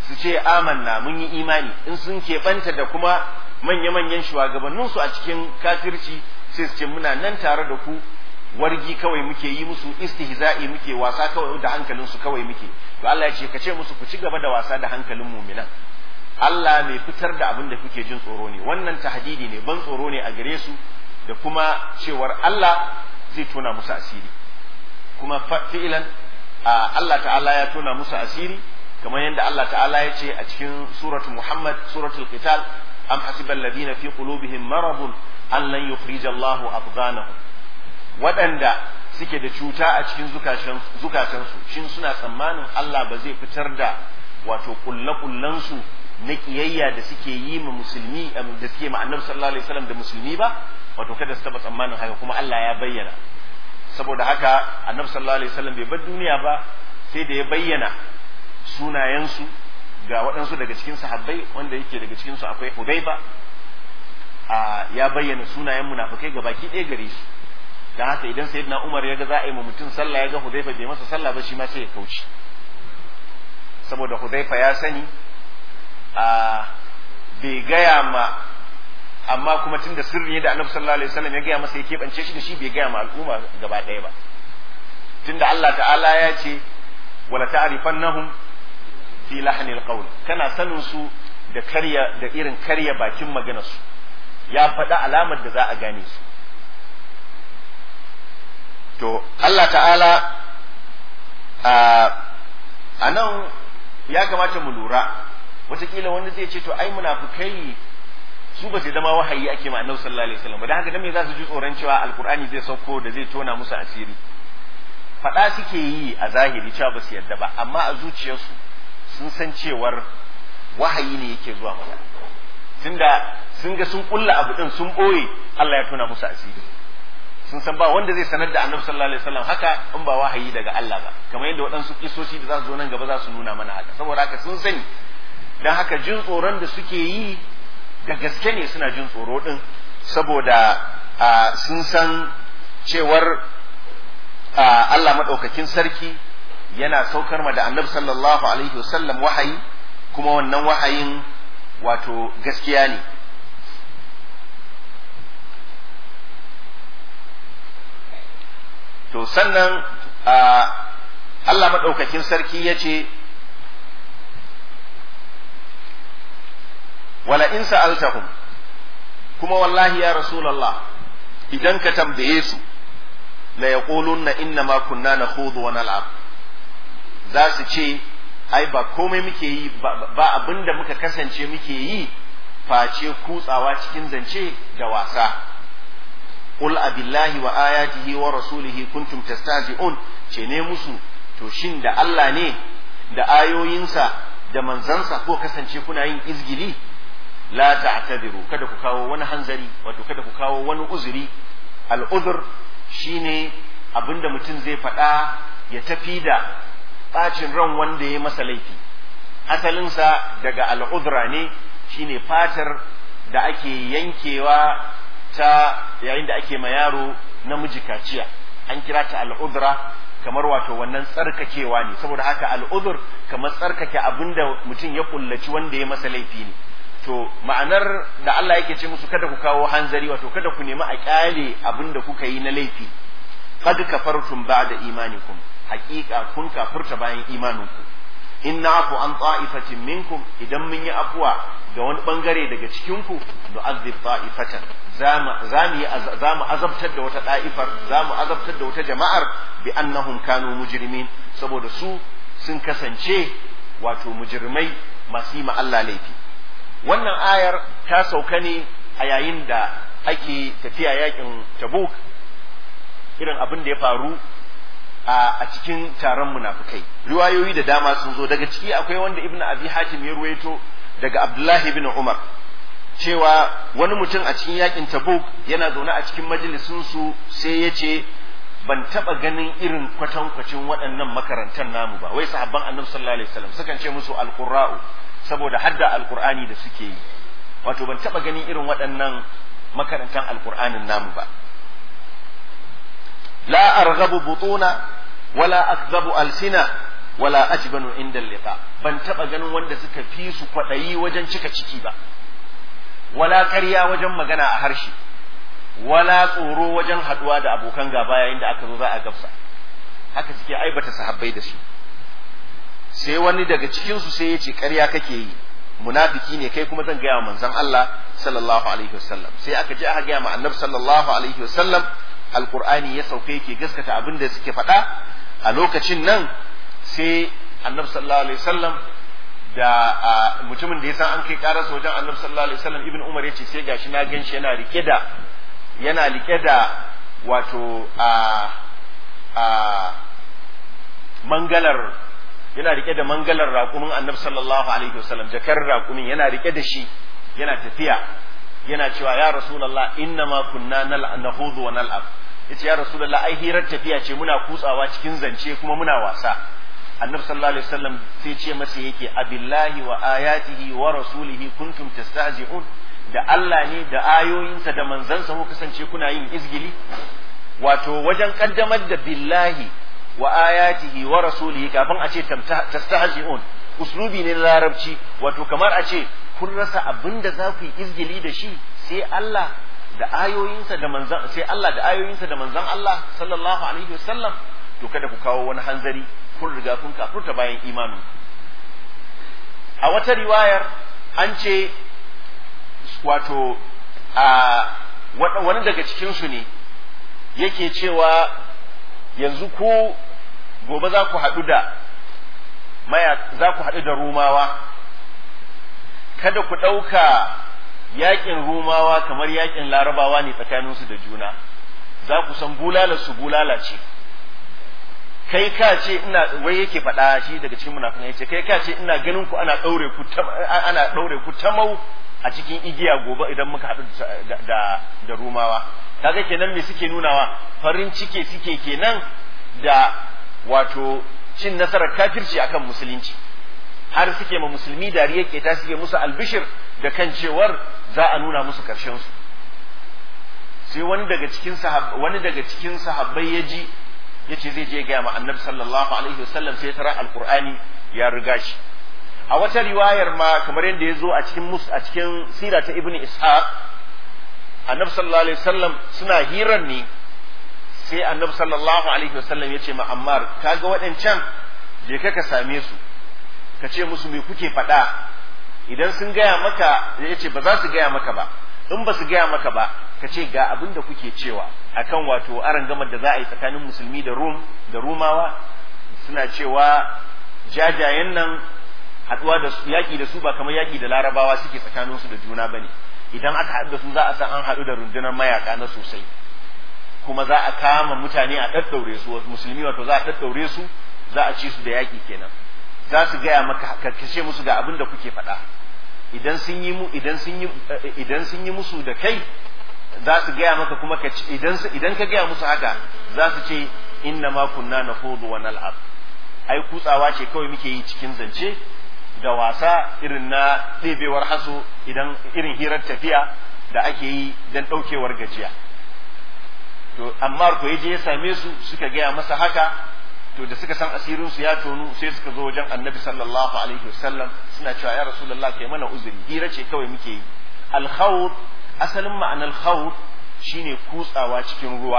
su ce amanna mun yi imani in sun keɓanta da kuma manya-manyan shugabanninsu a cikin kafirci sai su ce muna nan tare da ku wargi kawai muke yi musu istihza'i muke wasa kawai da hankalinsu kawai muke to Allah ya ce ka ce musu ku ci gaba da wasa da hankalin mu'minan Allah mai fitar da abin da kuke jin tsoro ne wannan tahdidi ne ban tsoro ne a gare su da kuma cewar Allah zai tona musu asiri kuma fi'ilan Allah ta'ala ya tona musu asiri kamar yadda Allah ta'ala ya ce a cikin suratul Muhammad suratul Qital am hasibal ladina fi qulubihim maradun an lan yukhrija Allahu abghanahum waɗanda suke da cuta a cikin zukatansu shin suna tsammanin Allah ba zai fitar da wato kulle-kullensu na kiyayya da suke yi ma musulmi da suke ma annabi sallallahu alaihi wasallam da musulmi ba wato kada su taba tsammanin haka kuma Allah ya bayyana saboda haka annabi sallallahu alaihi wasallam bai bar duniya ba sai da ya bayyana sunayensu ga waɗansu daga cikin sahabbai wanda yake daga cikin su akwai Hudayba a ya bayyana sunayen munafikai ga baki ɗaya gare su dan haka idan sayyidina Umar ya ga za a yi ma mutum sallah ya ga Hudayfa bai masa sallah ba shi ma sai ya kauce saboda Hudayfa ya sani a bai gaya ma amma kuma tunda sirri ne da Annabi sallallahu alaihi wasallam ya gaya masa ya keɓance shi da shi bai gaya ma al'umma gaba ɗaya ba tunda Allah ta'ala ya ce wala ta'rifannahum fi lahnil qawl kana sanin su da karya da irin karya bakin maganar su ya faɗa alamar da za a gane su to Allah ta'ala a nan ya kamata mu lura wataƙila wani zai ce to ai munafukai su ba su zama wahayi ake ma annabi sallallahu alaihi wasallam ba dan haka dan me za su ji tsoron cewa alqur'ani zai sauko da zai tona musu asiri faɗa suke yi a zahiri cewa ba su yarda ba amma a zuciyarsu sun san cewar wahayi ne yake zuwa masa tunda sun ga sun kulla abu din sun boye Allah ya tona musu asiri sun san ba wanda zai sanar da annabi sallallahu alaihi wasallam haka in ba wahayi daga Allah ba kamar yadda waɗansu kisoshi da za su zo nan gaba za su nuna mana haka saboda haka sun sani dan haka jin tsoron da suke yi da gaske ne suna jin tsoro din saboda sun san cewar Allah maɗaukakin sarki yana saukar ma da annabi sallallahu alaihi wasallam wahayi kuma wannan wahayin wato gaskiya ne to sannan Allah maɗaukakin sarki ya ce wala in sa'altahum kuma wallahi ya rasulallah idan ka tambaye su la yaqulunna inna ma kunna nakhudhu wa nal'ab za su ce ai ba komai muke yi ba abinda muka kasance muke yi face kutsawa cikin zance da wasa qul abillahi wa ayatihi wa rasulihi kuntum tastahzi'un ce ne musu to shin da Allah ne da ayoyinsa da manzansa ko kasance kuna yin izgili la ta'tadiru kada ku kawo wani hanzari wato kada ku kawo wani uzuri al'uzur shine abinda mutum zai faɗa ya tafi da ɓacin ran wanda ya masa laifi asalinsa daga al'udra ne shine fatar da ake yankewa ta yayin da ake ma yaro namiji kaciya an kira ta al'udra kamar wato wannan tsarkakewa ne saboda haka al'udur kamar tsarkake abinda mutum ya kullaci wanda ya masa laifi ne to ma'anar da Allah yake ce musu kada ku kawo hanzari wato kada ku nemi a kyale abin da kuka yi na laifi qad kafartum ba'da imanikum haqiqa kun kafurta bayan imaninku in na'fu an ta'ifatin minkum idan mun yi afuwa ga wani bangare daga cikin ku nu'adhib ta'ifatan zamu zamu zamu azabtar da wata da'ifar zamu azabtar da wata jama'ar bi annahum kanu mujrimin saboda su sun kasance wato mujrimai masu yi ma Allah laifi wannan ayar ta sauka ne a yayin da ake tafiya yakin tabuk irin abin da ya faru a cikin taron munafukai riwayoyi da dama sun zo daga ciki akwai wanda ibnu abi hatim ya ruwaito daga abdullahi ibn umar cewa wani mutum a cikin yakin tabuk yana zaune a cikin majalisin su sai ya ce ban taba ganin irin kwatankwacin waɗannan makarantar namu ba wai sahabban annabi sallallahu alaihi wasallam sukan ce musu alqurra'u saboda hadda alqur'ani da suke yi wato ban taba ganin irin waɗannan makarantar alqur'anin namu ba la arghabu butuna wala akzabu alsina wala ajbanu inda liqa ban taba ganin wanda suka fi su kwadayi wajen cika ciki ba wala ƙarya wajen magana a harshe wala tsoro wajen haduwa da abokan gaba yayin da aka zo za a gabsa haka suke aibata sahabbai da su sai wani daga cikin su sai ya ce ƙarya kake yi munafiki ne kai kuma zan gaya wa manzon Allah sallallahu alaihi wasallam sai aka je aka gaya ma annabi sallallahu alaihi wasallam alqur'ani ya sauke yake gaskata abin da suke faɗa a lokacin nan sai annabi sallallahu alaihi wasallam da mutumin da ya san an kai karasa wajen annabi sallallahu alaihi wasallam ibn umar yace sai gashi na ganshi yana rike da yana rike da wato a a mangalar yana rike da mangalar raƙumin annabi sallallahu alaihi wasallam jakar raƙumin yana rike da shi yana tafiya yana cewa ya rasulullah inna ma kunna nahudu wa nal'ab yace ya rasulullah ai hirar tafiya ce muna kutsawa cikin zance kuma muna wasa annabi sallallahu alaihi wasallam sai ce masa yake abillahi wa ayatihi wa rasulihi kuntum tastahzi'un da Allah ne da ayoyinsa da manzansa ku kasance kuna yin izgili wato wajen kaddamar da billahi wa ayatihi wa rasulihi kafin a ce tastahzi'un uslubi ne na larabci wato kamar a ce kun rasa abin da za ku yi izgili da shi sai Allah da ayoyinsa da manzan sai Allah da ayoyinsa da manzan Allah sallallahu alaihi wasallam to kada ku kawo wani hanzari kun riga kun kafurta bayan imanin a wata riwayar an ce wato a wani daga cikinsu ne yake cewa yanzu ku gobe za ku haɗu da maya za ku haɗu da rumawa kada ku ɗauka yaƙin rumawa kamar yaƙin larabawa ne tsakaninsu da juna za ku san bulala su bulala ce kai ka ce ina wai yake faɗa shi daga cikin munafikai yace kai ka ce ina ganin ku ana ɗaure ku ana ɗaure ku tamau a cikin igiya gobe idan muka haɗu da da rumawa kaga kenan me suke nunawa farin ciki suke kenan da wato cin nasarar kafirci akan musulunci har suke ma musulmi dariya keta suke musu albishir da kan cewar za a nuna musu karshen su sai wani daga cikin sahab wani daga cikin sahabbai ya ji yace zai je ga ma annabi sallallahu alaihi wasallam sai tara alqur'ani ya riga shi a wata riwayar ma kamar yadda ya zo a cikin mus a cikin sira ta ibnu ishaq annabi sallallahu alaihi wasallam suna hirar ne sai annabi sallallahu alaihi wasallam ya ce ma ammar kaga waɗancan je ka ka same su ka ce musu me kuke faɗa idan sun gaya maka ya ce ba za su gaya maka ba in ba su gaya maka ba ka ce ga abin da kuke cewa akan wato aran gamar da za a yi tsakanin musulmi da rum da rumawa suna cewa jajayen nan haɗuwa da su yaƙi da su ba kamar yaƙi da larabawa suke tsakanin su da juna bane idan aka haɗu da su za a san an haɗu da rundunar mayaka na sosai kuma za a kama mutane a ɗaɗɗaure su musulmi wato za a ɗaɗɗaure su za a ci su da yaƙi kenan za su gaya maka ka kashe musu ga abin da kuke faɗa idan sun yi mu idan sun yi idan sun yi musu da kai za su gaya maka kuma ka idan idan ka gaya musu haka za su ce inna ma kunna nahudu wa nal'ab ai kutsawa ce kawai muke yi cikin zance da wasa irin na ɗebewar haso idan irin hirar tafiya da ake yi don ɗaukewar gajiya to amma ko je ya same su suka gaya masa haka to da suka san asirin su ya tonu sai suka zo wajen annabi sallallahu alaihi wasallam suna cewa ya rasulullah kai mana uzuri hira ce kawai muke yi al asalin ma'anar khawd shine kutsawa cikin ruwa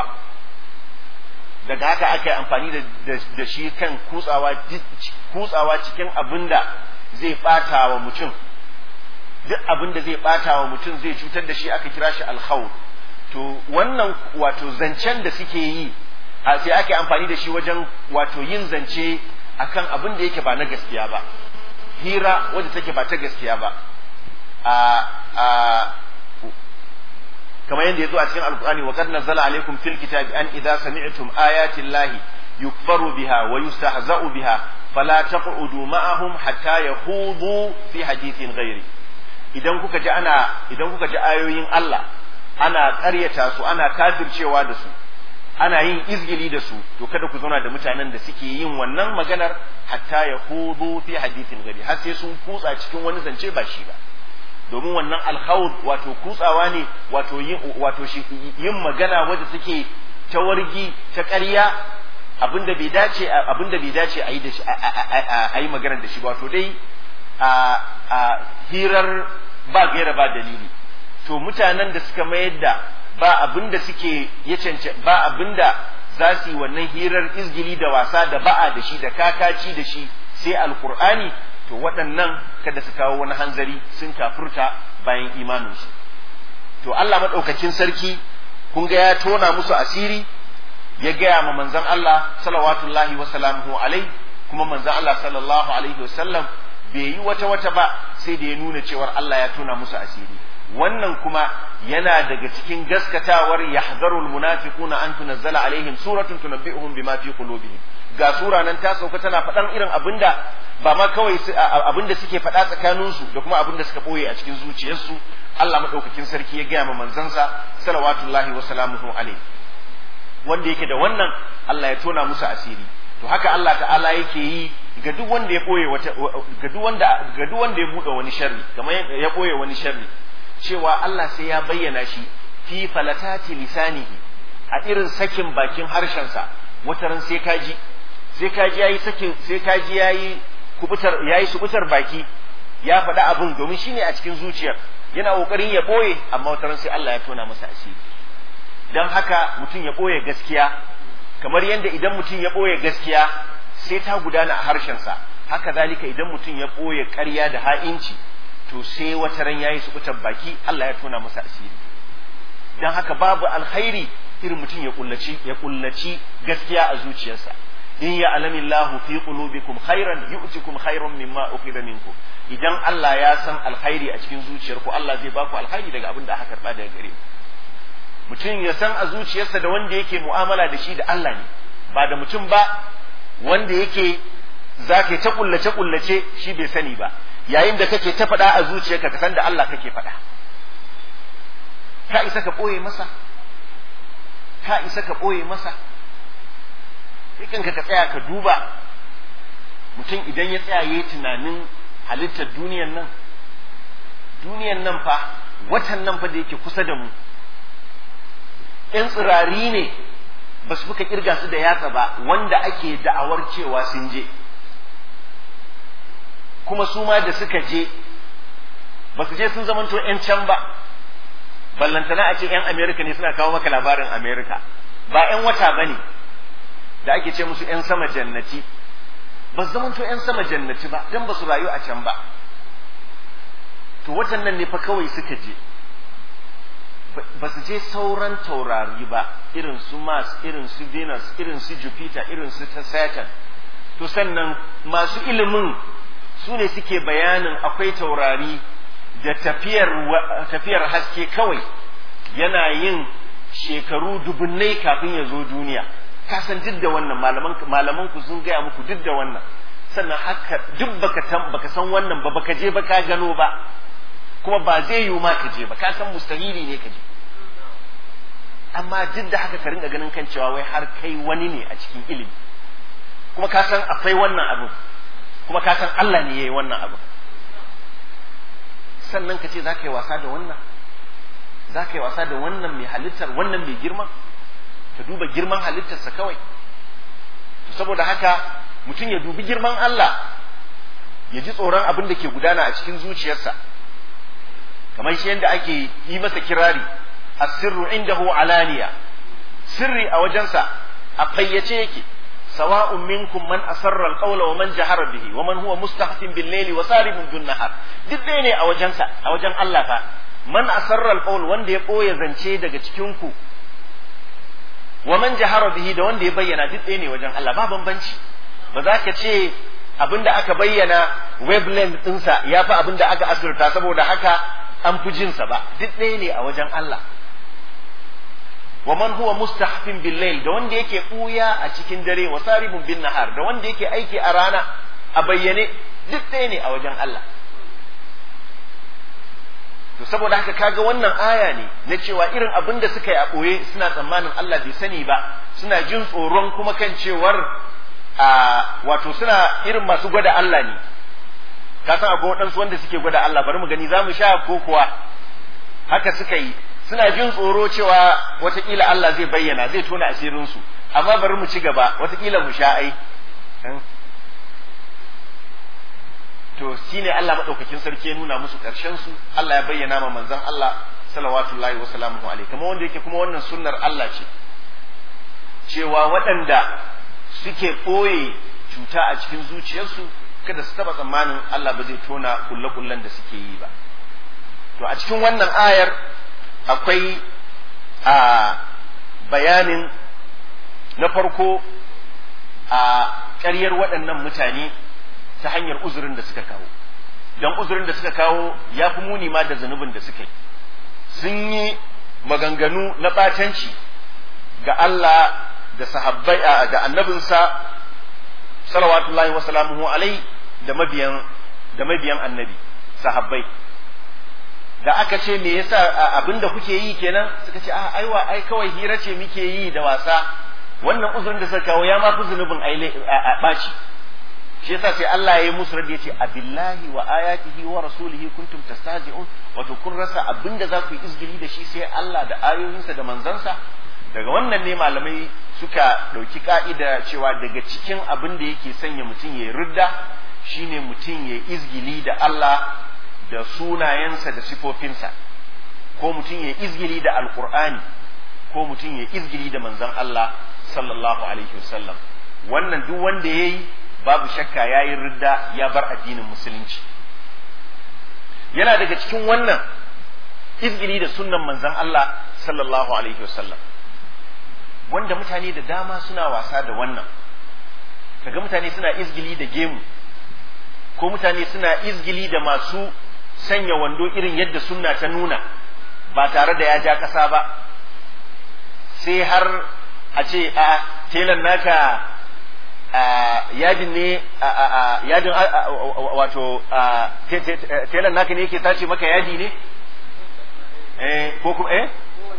daga haka aka yi amfani da shi kan kutsawa kutsawa cikin abin da zai bata wa mutum duk abin da zai bata wa mutum zai cutar da shi aka kira shi alkhawd to wannan wato zancen da suke yi sai ake amfani da shi wajen wato yin zance akan abin da yake ba na gaskiya ba hira wadda take ba ta gaskiya ba a a kamar yadda ya zo a cikin alkur'ani wa qad nazzala alaikum fil kitabi an idza sami'tum ayati llahi yukfaru biha wa yustahza'u biha fala taq'udu ma'ahum hatta yahudu fi hadithin ghairi idan kuka ji ana idan kuka ji ayoyin Allah ana ƙaryata su ana kafircewa da su ana yin izgili da su to kada ku zauna da mutanen da suke yin wannan maganar hatta yahudu fi hadithin ghairi har sai sun kutsa cikin wani zance ba shi ba domin wannan alkhawd wato kutsawa ne wato yin wato yin magana wadda take ta wargi ta ƙarya abinda bai dace abinda bai dace a yi da shi a yi magana da shi ba to dai a hirar ba gaira ba dalili to mutanen da suka mayar da ba abinda suke ya cance ba abinda za su yi wannan hirar izgili da wasa da ba'a da shi da kakaci da shi sai alkur'ani to waɗannan kada su kawo wani hanzari sun kafurta bayan imaninsu to Allah maɗaukakin sarki kun ga ya tona musu asiri ya gaya ma manzon Allah salawatullahi wa salamuhu alai kuma manzon Allah sallallahu alaihi wa sallam bai yi wata wata ba sai da ya nuna cewar Allah ya tona musu asiri wannan kuma yana daga cikin gaskatawar yahzarul munafiquna an tunazzala alaihim suratun tunabbi'uhum bima fi qulubihim ga sura nan ta sauka tana faɗan irin abinda ba ma kawai abinda suke faɗa tsakaninsu da kuma abinda suka ɓoye a cikin zuciyarsu Allah maɗaukakin sarki ya gaya ma manzansa salawatullahi wa salamuhu alaihi wanda yake da wannan Allah ya tona musu asiri to haka Allah ta'ala yake yi ga duk wanda ya ɓoye wata ga duk wanda ga duk wanda ya buɗe wani sharri kamar ya ɓoye wani sharri cewa Allah sai ya bayyana shi fi falatati lisanihi a irin sakin bakin harshensa wataran sai kaji sai kaji yayi sakin sai kaji yayi kubutar yayi subutar baki ya faɗi abin domin shine a cikin zuciyar yana kokarin ya boye amma wataran sai Allah ya tona masa asiri dan haka mutum ya boye gaskiya kamar yadda idan mutum ya boye gaskiya sai ta gudana a harshensa haka zalika idan mutum ya boye ƙarya da ha'inci to sai wataran yayi subutar baki Allah ya tona masa asiri dan haka babu alkhairi irin mutum ya kullaci ya kullaci gaskiya a zuciyarsa in ya alami Allah fi qulubikum khairan yu'tikum khairan mimma ukhidha minkum idan Allah ya san alkhairi a cikin zuciyarku Allah zai baku alkhairi daga abin da aka karba daga gare mutum ya san a zuciyarsa da wanda yake mu'amala da shi da Allah ne ba da mutum ba wanda yake zaka ta kullace kullace shi bai sani ba yayin da kake ta faɗa a zuciyarka ka san da Allah kake faɗa ka isa ka ɓoye masa ka isa ka ɓoye masa kanka ka tsaya ka duba mutum idan ya tsaya yayi tunanin halittar duniyan nan duniyan nan fa watan nan fa da yake kusa da mu ‘yan tsirari ne ba su fuka kirga su da yatsa ba wanda ake da'awar cewa sun je kuma su ma da suka je ba su je sun zamanto ‘yan can ba ballantana a ce ‘yan amerika ne suna kawo maka labarin amerika ba ‘yan wata ba ne da ake ce musu ‘yan sama jannati ba su zamanto ‘yan sama jannati ba don ba su rayu a can ba to watan nan ne fa kawai suka je ba su je sauran taurari ba irin su mars irin su venus irin su jupiter irin su saturn to sannan masu ilimin su ne suke bayanin akwai taurari da tafiyar, tafiyar haske kawai yana yin shekaru dubunnai kafin ya zo duniya ka san duk da wannan malaman ku sun gaya muku duk da wannan sannan haka duk baka baka san wannan ba baka je ba ka gano ba kuma ba zai yiwu ma ka je ba ka san mustahili ne ka je amma duk da haka ka ringa ganin kan cewa wai har kai wani ne a cikin ilimi kuma ka san akwai wannan abu kuma ka san Allah ne yayi wannan abu sannan ka ce za ka yi wasa da wannan za ka yi wasa da wannan mai halittar wannan mai girma ka duba girman halittarsa kawai saboda haka mutum ya dubi girman Allah ya ji tsoron abin da ke gudana a cikin zuciyarsa kamar shi yadda ake yi masa kirari asirru indahu alaniya sirri a wajensa a fayyace yake sawa'un minkum man asarra alqawla wa man jahara bihi wa man huwa mustahfin bil layli wa saribun dun nahar duk ɗaya ne a wajensa a wajen Allah fa man asarra alqawl wanda ya boye zance daga cikin ku wa man jahara bihi da wanda ya bayyana duk ɗaya ne wajen Allah ba bambanci ba za ka ce abinda aka bayyana wavelength ɗinsa ya fi abinda aka asirta saboda haka an fi jinsa ba duk ɗaya ne a wajen Allah wa man huwa mustahfin bil layl da wanda yake buya a cikin dare wa saribun bin nahar da wanda yake aiki a rana a bayyane duk ɗaya ne a wajen Allah to saboda haka kaga wannan aya ne na cewa irin abin da suka yi a ɓoye suna tsammanin Allah bai sani ba suna jin tsoron kuma kan cewar a wato suna irin masu gwada Allah ne ka san akwai waɗansu wanda suke gwada Allah bari mu gani za mu sha ko kuwa haka suka yi suna jin tsoro cewa watakila Allah zai bayyana zai tona asirinsu amma bari mu ci gaba watakila mu sha ai to shine Allah madaukakin sarki ya nuna musu karshen su Allah ya bayyana ma manzon Allah salawatullahi wa salamuhu alaihi kuma wanda yake kuma wannan sunnar Allah ce cewa waɗanda suke ɓoye cuta a cikin zuciyarsu kada su taɓa tsammanin Allah ba zai tona kulle-kullen da suke yi ba to a cikin wannan ayar akwai a bayanin na farko a ƙaryar waɗannan mutane ta hanyar uzurin da suka kawo don uzurin da suka kawo ya fi muni ma da zunubin da suka yi sun yi maganganu na ɓatanci ga Allah da sahabbai da annabinsa salawatullahi wa salamuhu alai da mabiyan da mabiyan annabi sahabbai da aka ce me yasa abinda kuke yi kenan suka ce a aiwa ai kawai hira ce muke yi da wasa wannan uzurin da suka kawo ya ma fi zunubin a ɓaci shi yasa sai Allah ya yi musu radi yace abillahi wa ayatihi wa rasulihi kuntum tastahzi'un wato kun rasa abinda za ku yi izgili da shi sai Allah da ayoyinsa da manzansa daga wannan ne malamai suka ɗauki ka'ida cewa daga cikin abin da yake sanya mutum ya ridda shine mutum ya izgili da Allah da sunayensa da sifofinsa ko mutum ya izgili da alkur'ani ko mutum ya izgili da manzon Allah sallallahu alaihi wasallam wannan duk wanda ya yi babu shakka ya yi ridda ya bar addinin musulunci yana daga cikin wannan izgili da sunnan manzon Allah sallallahu alaihi wasallam wanda mutane da dama suna wasa da wannan kaga mutane suna izgili da gemu ko mutane suna izgili da masu sanya wando irin yadda sunna ta nuna ba tare da ya ja ƙasa ba sai har a ce a telan naka yadin ne yadin wato telan naka ne yake tace maka yadi ne ko kuma eh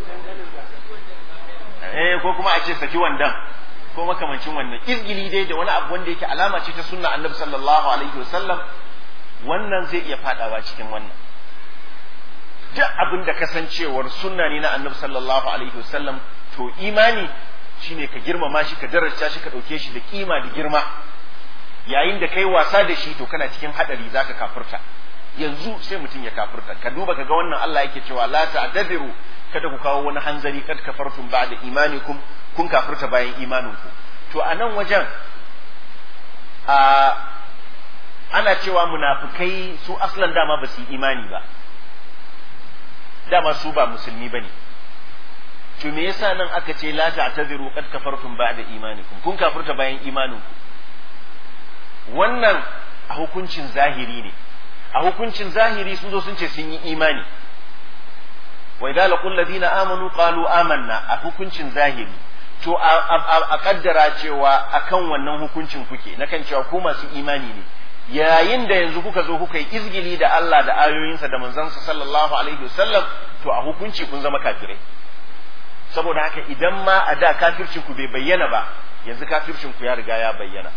eh ko kuma a ce saki wandan ko makamancin wannan izgili dai da wani abu wanda yake alama ce ta sunna annabi sallallahu alaihi wasallam wannan zai iya fadawa cikin wannan duk abin da kasancewar sunna ne na annabi sallallahu alaihi wasallam to imani shine ka girmama shi ka daraja shi ka dauke shi da kima da girma yayin da kai wasa da shi to kana cikin hadari zaka kafirta yanzu sai mutum ya kafirta ka duba ka ga wannan Allah yake cewa la ta'tadiru kada ku kawo wani hanzari kad kafartum ba'da imanikum kun kafirta bayan imaninku to a nan wajen a ana cewa munafikai su aslan dama ba su yi imani ba dama su ba musulmi ba ne to me yasa nan aka ce la ta'tadiru kad kafartum ba'da imanikum kun kafirta bayan imaninku wannan a hukuncin zahiri ne a hukuncin zahiri sun zo sun ce sun yi imani wa idza laqul ladina amanu qalu amanna a hukuncin zahiri to a kaddara cewa akan wannan hukuncin kuke na kan cewa ku masu imani ne yayin da yanzu kuka zo kuka yi izgili da Allah da ayoyinsa da manzansa sallallahu alaihi wasallam to a hukunci kun zama kafirai saboda haka idan ma a da kafircin ku bai bayyana ba yanzu kafircin ku ya riga ya bayyana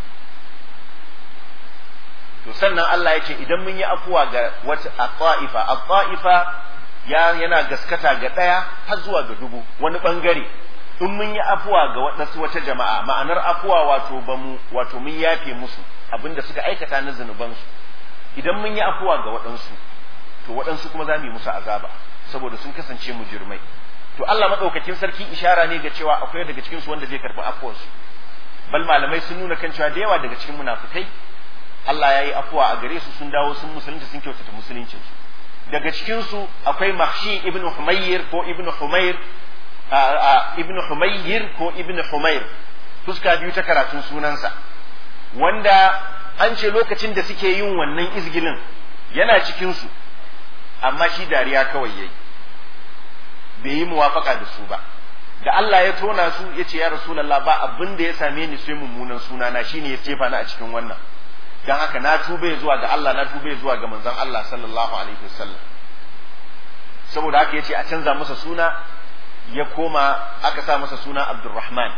to sannan Allah ya ce idan mun yi afuwa ga wata at-ta'ifa at-ta'ifa ya yana gaskata ga ɗaya har zuwa ga dubu wani ɓangare in mun yi afuwa ga waɗansu wata jama'a ma'anar afuwa wato ba mu wato mun yafe musu abinda suka aikata na zunubansu idan mun yi afuwa ga waɗansu to waɗansu kuma za mu yi musu azaba saboda sun kasance mujirmai to Allah madaukakin sarki ishara ne ga cewa akwai daga cikin su wanda zai karɓi afuwarsu bal malamai sun nuna kan cewa da yawa daga cikin munafukai Allah ya yi afuwa a gare su sun dawo sun musulunta sun kyautata musuluncinsu daga cikinsu akwai mahshi ibn humayr ko ibn humayr ibn humayr ko ibn humayr fuska biyu ta karatun sunansa wanda an ce lokacin da suke yin wannan izgilin yana cikinsu amma shi dariya kawai yayi bai yi muwafaka da su ba da Allah ya tona su ya ce ya rasulallah ba abin da ya same ni sai mummunan sunana shine ya jefa ni a cikin wannan dan haka na tube zuwa ga Allah na tube zuwa ga manzon Allah sallallahu alaihi wasallam saboda haka yace a canza masa suna ya koma aka sa masa suna Abdurrahman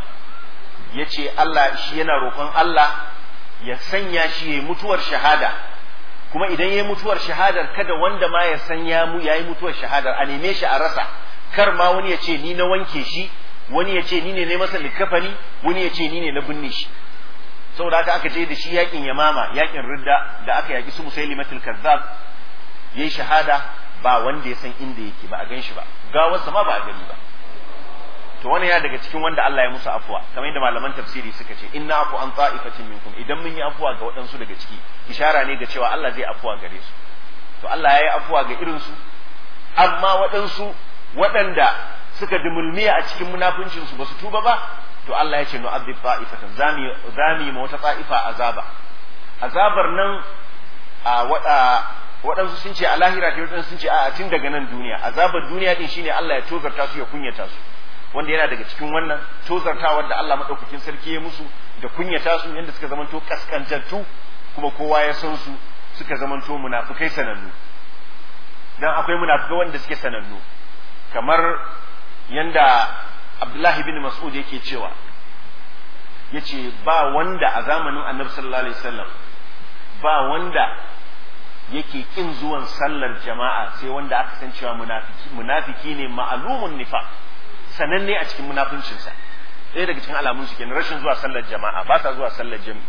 yace Allah shi yana roƙon Allah ya sanya shi ya mutuwar shahada kuma idan yayi mutuwar shahadar kada wanda ma ya san ya mu yayi mutuwar shahadar a neme shi a rasa kar ma wani ya ce ni na wanke shi wani ya ce ni ne ne masa likafani wani ya ce ni ne na binne shi saboda haka aka je da shi yakin yamama yakin ridda da aka yaki su musailimatul kazzab yayi shahada ba wanda ya san inda yake ba a gan shi ba gawarsa ma ba a gani ba to wani ya daga cikin wanda Allah ya musu afuwa kamar yadda malaman tafsiri suka ce inna afu an ta'ifatin minkum idan mun yi afuwa ga waɗansu daga ciki ishara ne ga cewa Allah zai afuwa gare su to Allah ya yi afuwa ga irin su amma waɗansu waɗanda suka dumulmiya a cikin munafincin su basu tuba ba to Allah ya ce nu'adhib ta'ifatan zami zami ma wata ta'ifa azaba azabar nan a wada waɗansu sun ce a lahira ta waɗansu sun ce a tun daga nan duniya azabar duniya din shine Allah ya tozarta su ya kunyata su wanda yana daga cikin wannan tozartawar da Allah madaukakin sarki ya musu da kunyata su yadda suka zamanto kaskantattu kuma kowa ya san su suka zamanto munafikai sanannu dan akwai munafikai wanda suke sanannu kamar yanda Abdullahi bin Mas'ud yake cewa yace ba wanda a zamanin Annabi sallallahu alaihi wasallam ba wanda yake kin zuwan sallar jama'a sai wanda aka san cewa munafiki munafiki ne ma'lumun nifaq sananne a cikin munafuncinsa ɗaya daga cikin alamun su kenan rashin zuwa sallar jama'a ba sa zuwa sallar jami'i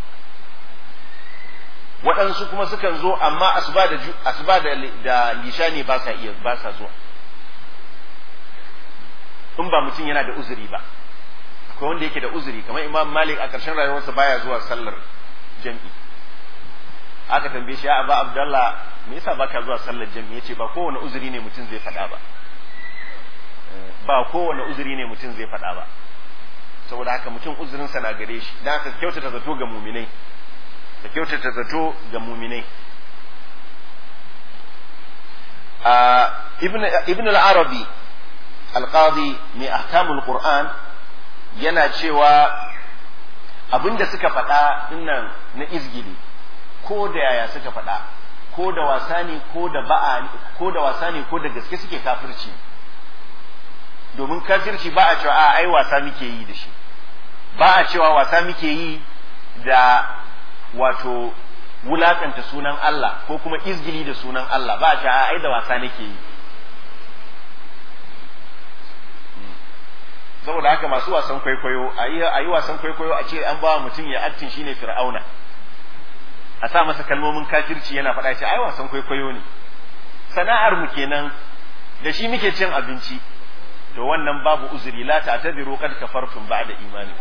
waɗansu kuma sukan zo amma asuba da asuba da da lisha ne ba sa iya ba sa zuwa in ba mutum yana da uzuri ba akwai wanda yake da uzuri kamar imam malik a ƙarshen rayuwarsa baya zuwa sallar jami'i aka tambaye shi ya ba abdallah me yasa baka zuwa sallar jami'i yace ba kowane uzuri ne mutum zai faɗa ba ba kowane uzuri ne mutum zai faɗa ba saboda haka mutum uzurinsa na gare shi dan haka kyautata zato ga muminai da kyautata zato ga muminai ibn al-arabi al-qadi mai ahkamul qur'an yana cewa abinda suka faɗa dinnan na izgili ko da yaya suka faɗa ko da wasa ne ko da ba'a ko da wasa ne ko da gaske suke kafirci domin kafirci ba a cewa a ai wasa muke yi da shi ba a cewa wasa muke yi da wato wulakanta sunan Allah ko kuma izgili da sunan Allah ba a cewa a ai da wasa nake yi saboda haka masu wasan kwaikwayo a yi wasan kwaikwayo a ce an ba mutum ya attin shine fir'auna a sa masa kalmomin kafirci yana faɗa ce ai wasan kwaikwayo ne sana'ar mu kenan da shi muke cin abinci to wannan babu uzuri la ta'tadiru kad kafartum ba'da imani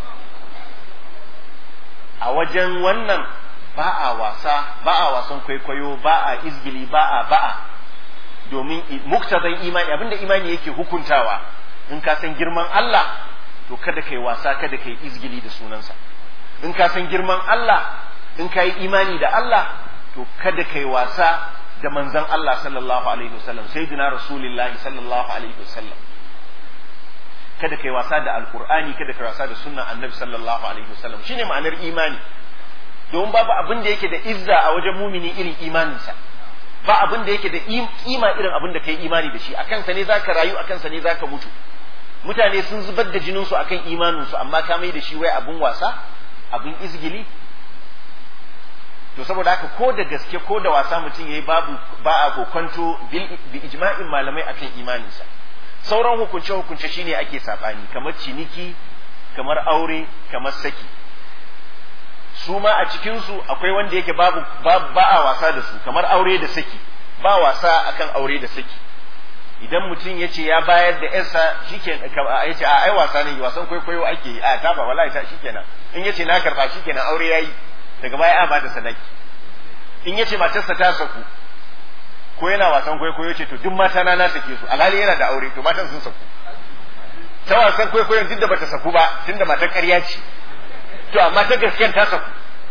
a wajen wannan ba a wasa ba a wasan kwaikwayo ba a izgili ba a ba'a domin muktazan imani abinda imani yake hukuntawa in ka san girman Allah to kada kai wasa kada kai izgili da sunansa in ka san girman Allah in ka yi imani da Allah to kada kai wasa da manzon Allah sallallahu alaihi wasallam sayyidina rasulullahi sallallahu alaihi wasallam kada kai wasa da alkur'ani kada kai wasa da sunnan annabi sallallahu alaihi wasallam shine ma'anar imani domin babu abin da yake da izza a wajen mumini irin imaninsa ba abin da yake da kima irin abin da kai imani da shi akan sa ne zaka rayu akan sa ne zaka mutu mutane sun zubar da jinin su akan imanin su amma ka mai da shi wai abin wasa abin izgili to saboda haka ko da gaske ko da wasa mutum yayi babu ba a kokonto bi ijma'in malamai akan imaninsa sauran hukunce-hukunce shine ake saɓani kamar ciniki kamar aure kamar saki su ma a cikinsu akwai wanda yake babu ba a wasa da su kamar aure da saki ba wasa akan aure da saki idan mutum ya ce ya bayar da yarsa shikenan ya ce a ai wasa ne wasan kwaikwayo ake yi a ta ba wallahi ta shikenan in ya ce na karba shikenan aure yayi daga baya a ba da sadaki in ya ce matarsa ta saku ko yana wasan kwaikwayo ce to duk mata na na sake su alhali yana da aure to matan sun saku ta wasan kwaikwayon duk da bata saku ba tunda matar ƙarya ce to amma ta gaskiyar ta saku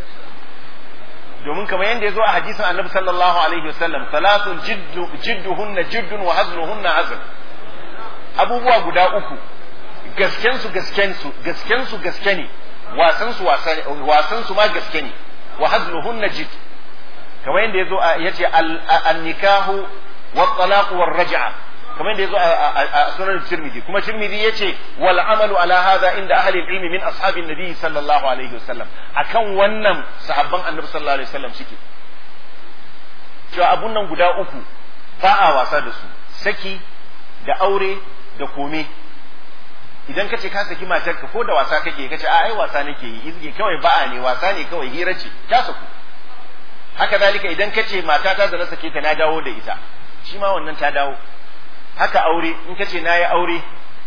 domin kamar yadda ya zo a hadisin annabi sallallahu alaihi wasallam salatun jiddu jidduhunna jiddun wa hazluhunna hazl abubuwa guda uku gasken su gasken su gasken su gaske ne wasan su wasan su ma gaske ne wa hazluhunna jidd kamar yadda ya zo ya ce an-nikahu wa talaq wa raj'a kamar yadda ya zo a sunan tirmidhi kuma tirmidhi ya ce wal amalu ala hadha inda ahli ilmi min ashabin nabi sallallahu alaihi wasallam akan wannan sahabban annabi sallallahu alaihi wasallam suke cewa abun nan guda uku ba a wasa da su saki da aure da kome idan ka ce ka saki matarka ko da wasa kake ka ce a ai wasa nake yi izge kawai ba'a ne wasa ne kawai hira ce ta saku haka zalika idan ka ce matata da na sake ta na dawo da ita shi ma wannan ta dawo haka aure in ka ce na yi aure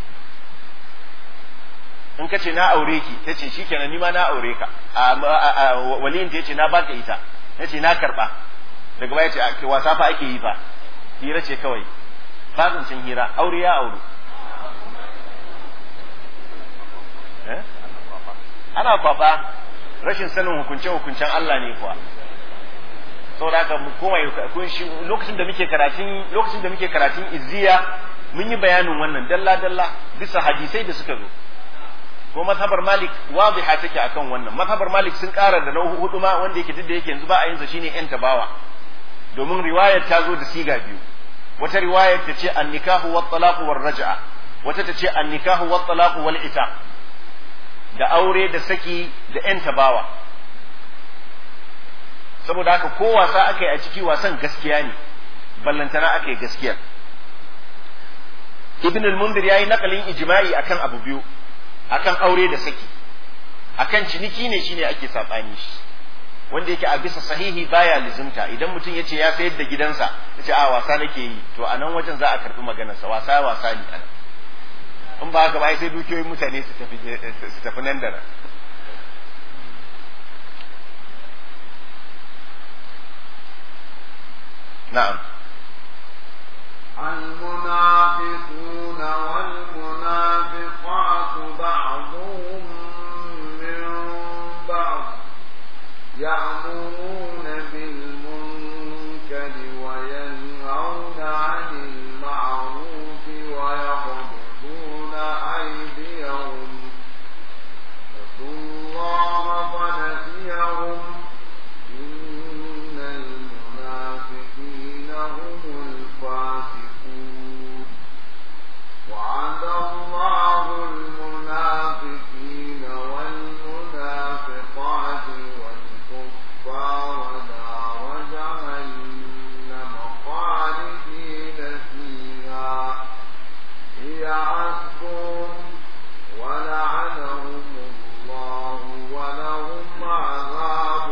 in ka ce na aure ki ta ce shi kenan ni ma na aure ka waliyin ta ce na baka ita na ce na karba daga baya ce wasa fa ake yi fa hira ce kawai ba zancen hira aure ya aure ana kwafa rashin sanin hukunce hukuncen Allah ne kuwa saboda haka mu koma kun shi lokacin da muke karatun lokacin da muke karatun izziya mun yi bayanin wannan dalla dalla bisa hadisai da suka zo ko mazhabar malik wadiha take akan wannan mazhabar malik sun ƙara da nau'u hudu ma wanda yake duk da yake yanzu ba a yin sa shine yan tabawa domin riwayar ta zo da siga biyu wata riwayar ta ce an nikahu wat talaqu war raj'a wata ta ce an nikahu wat talaqu wal ita da aure da saki da yan tabawa saboda haka ko wasa aka yi a ciki wasan gaskiya ne ballantana aka yi gaskiya ibn al-mundir yayi nakalin ijma'i akan abu biyu akan aure da saki akan ciniki ne shine ake sabani shi wanda yake a bisa sahihi baya lizimta idan mutum yace ya sayar da gidansa yace a wasa nake yi to a nan wajen za a karbi maganarsa wasa wasa ne anan in ba haka ba sai dukiyoyin mutane su tafi su tafi nan da nan na'am المنافقون والمنافقات بعضهم من بعض يأمرون بالمنكر وينهون عن المعروف ويقبضون أيديهم نسوا الله فنسيهم إن المنافقين هم الفاسقون وعد الله المنافقين والمنافقات والكفار نار جهنم خالدين فيها هي حسبهم ولعنهم الله ولهم عذاب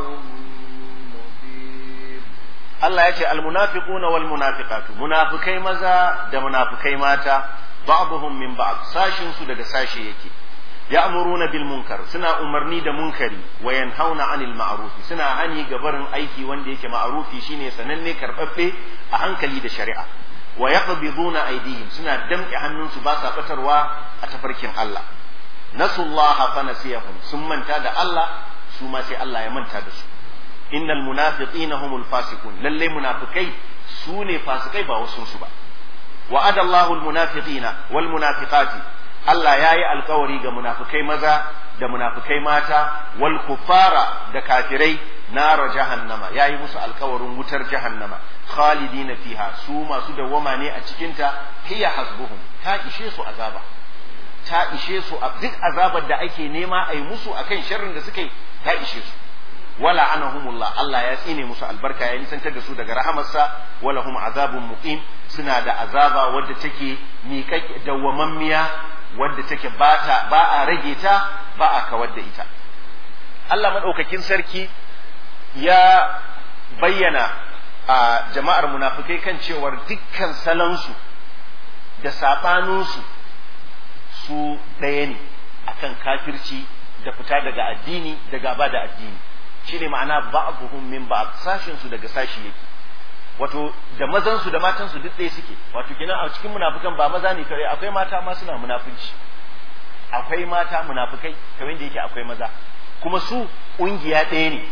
مقيم Allah ya ce almunafiquna wal munafiqatu munafikai maza da munafikai mata ba'dhum min ba'd sashin su daga sashi yake ya'muruna bil munkar suna umarni da munkari wa yanhauna 'anil ma'ruf suna hani ga barin aiki wanda yake ma'rufi shine sananne karbabbe a hankali da shari'a wa yaqbiduna aydihim suna damƙe hannunsu ba sa batarwa a tafarkin Allah nasullaha fa nasiyahum sun manta da Allah su ma sai Allah ya manta da su innal munafiqina humul fasiqun lalle munafikai su ne fasikai ba wasu su ba wa'ada Allahu al munafiqina wal munafiqati Allah yayi alkawari ga munafikai maza da munafikai mata wal kufara da kafirai nara jahannama yayi musu alkawarin wutar jahannama khalidina fiha su masu dawwama ne a cikinta hiya hasbuhum ta ishe su azaba ta ishe su duk azabar da ake nema a yi musu akan sharrin da suka yi ta ishe su wala anahumullah Allah ya tsine musu albarka ya nisantar da su daga rahamarsa wala hum azabun muqim suna da azaba wadda take miƙaƙƙe dawwamammiya wadda take ba ta ba a rage ta ba a kawar da ita Allah madaukakin sarki ya bayyana a jama'ar munafikai kan cewar dukkan salansu da saɓaninsu su ɗaya ne akan kafirci da fita daga addini da gaba da addini shine ma'ana ba'dhum min ba'd sashin su daga sashi yake wato da mazan su da matan su duk ɗaya suke wato kenan a cikin munafikan ba maza ne kare akwai mata ma suna munafunci akwai mata munafikai kamar da yake akwai maza kuma su ƙungiya ɗaya ne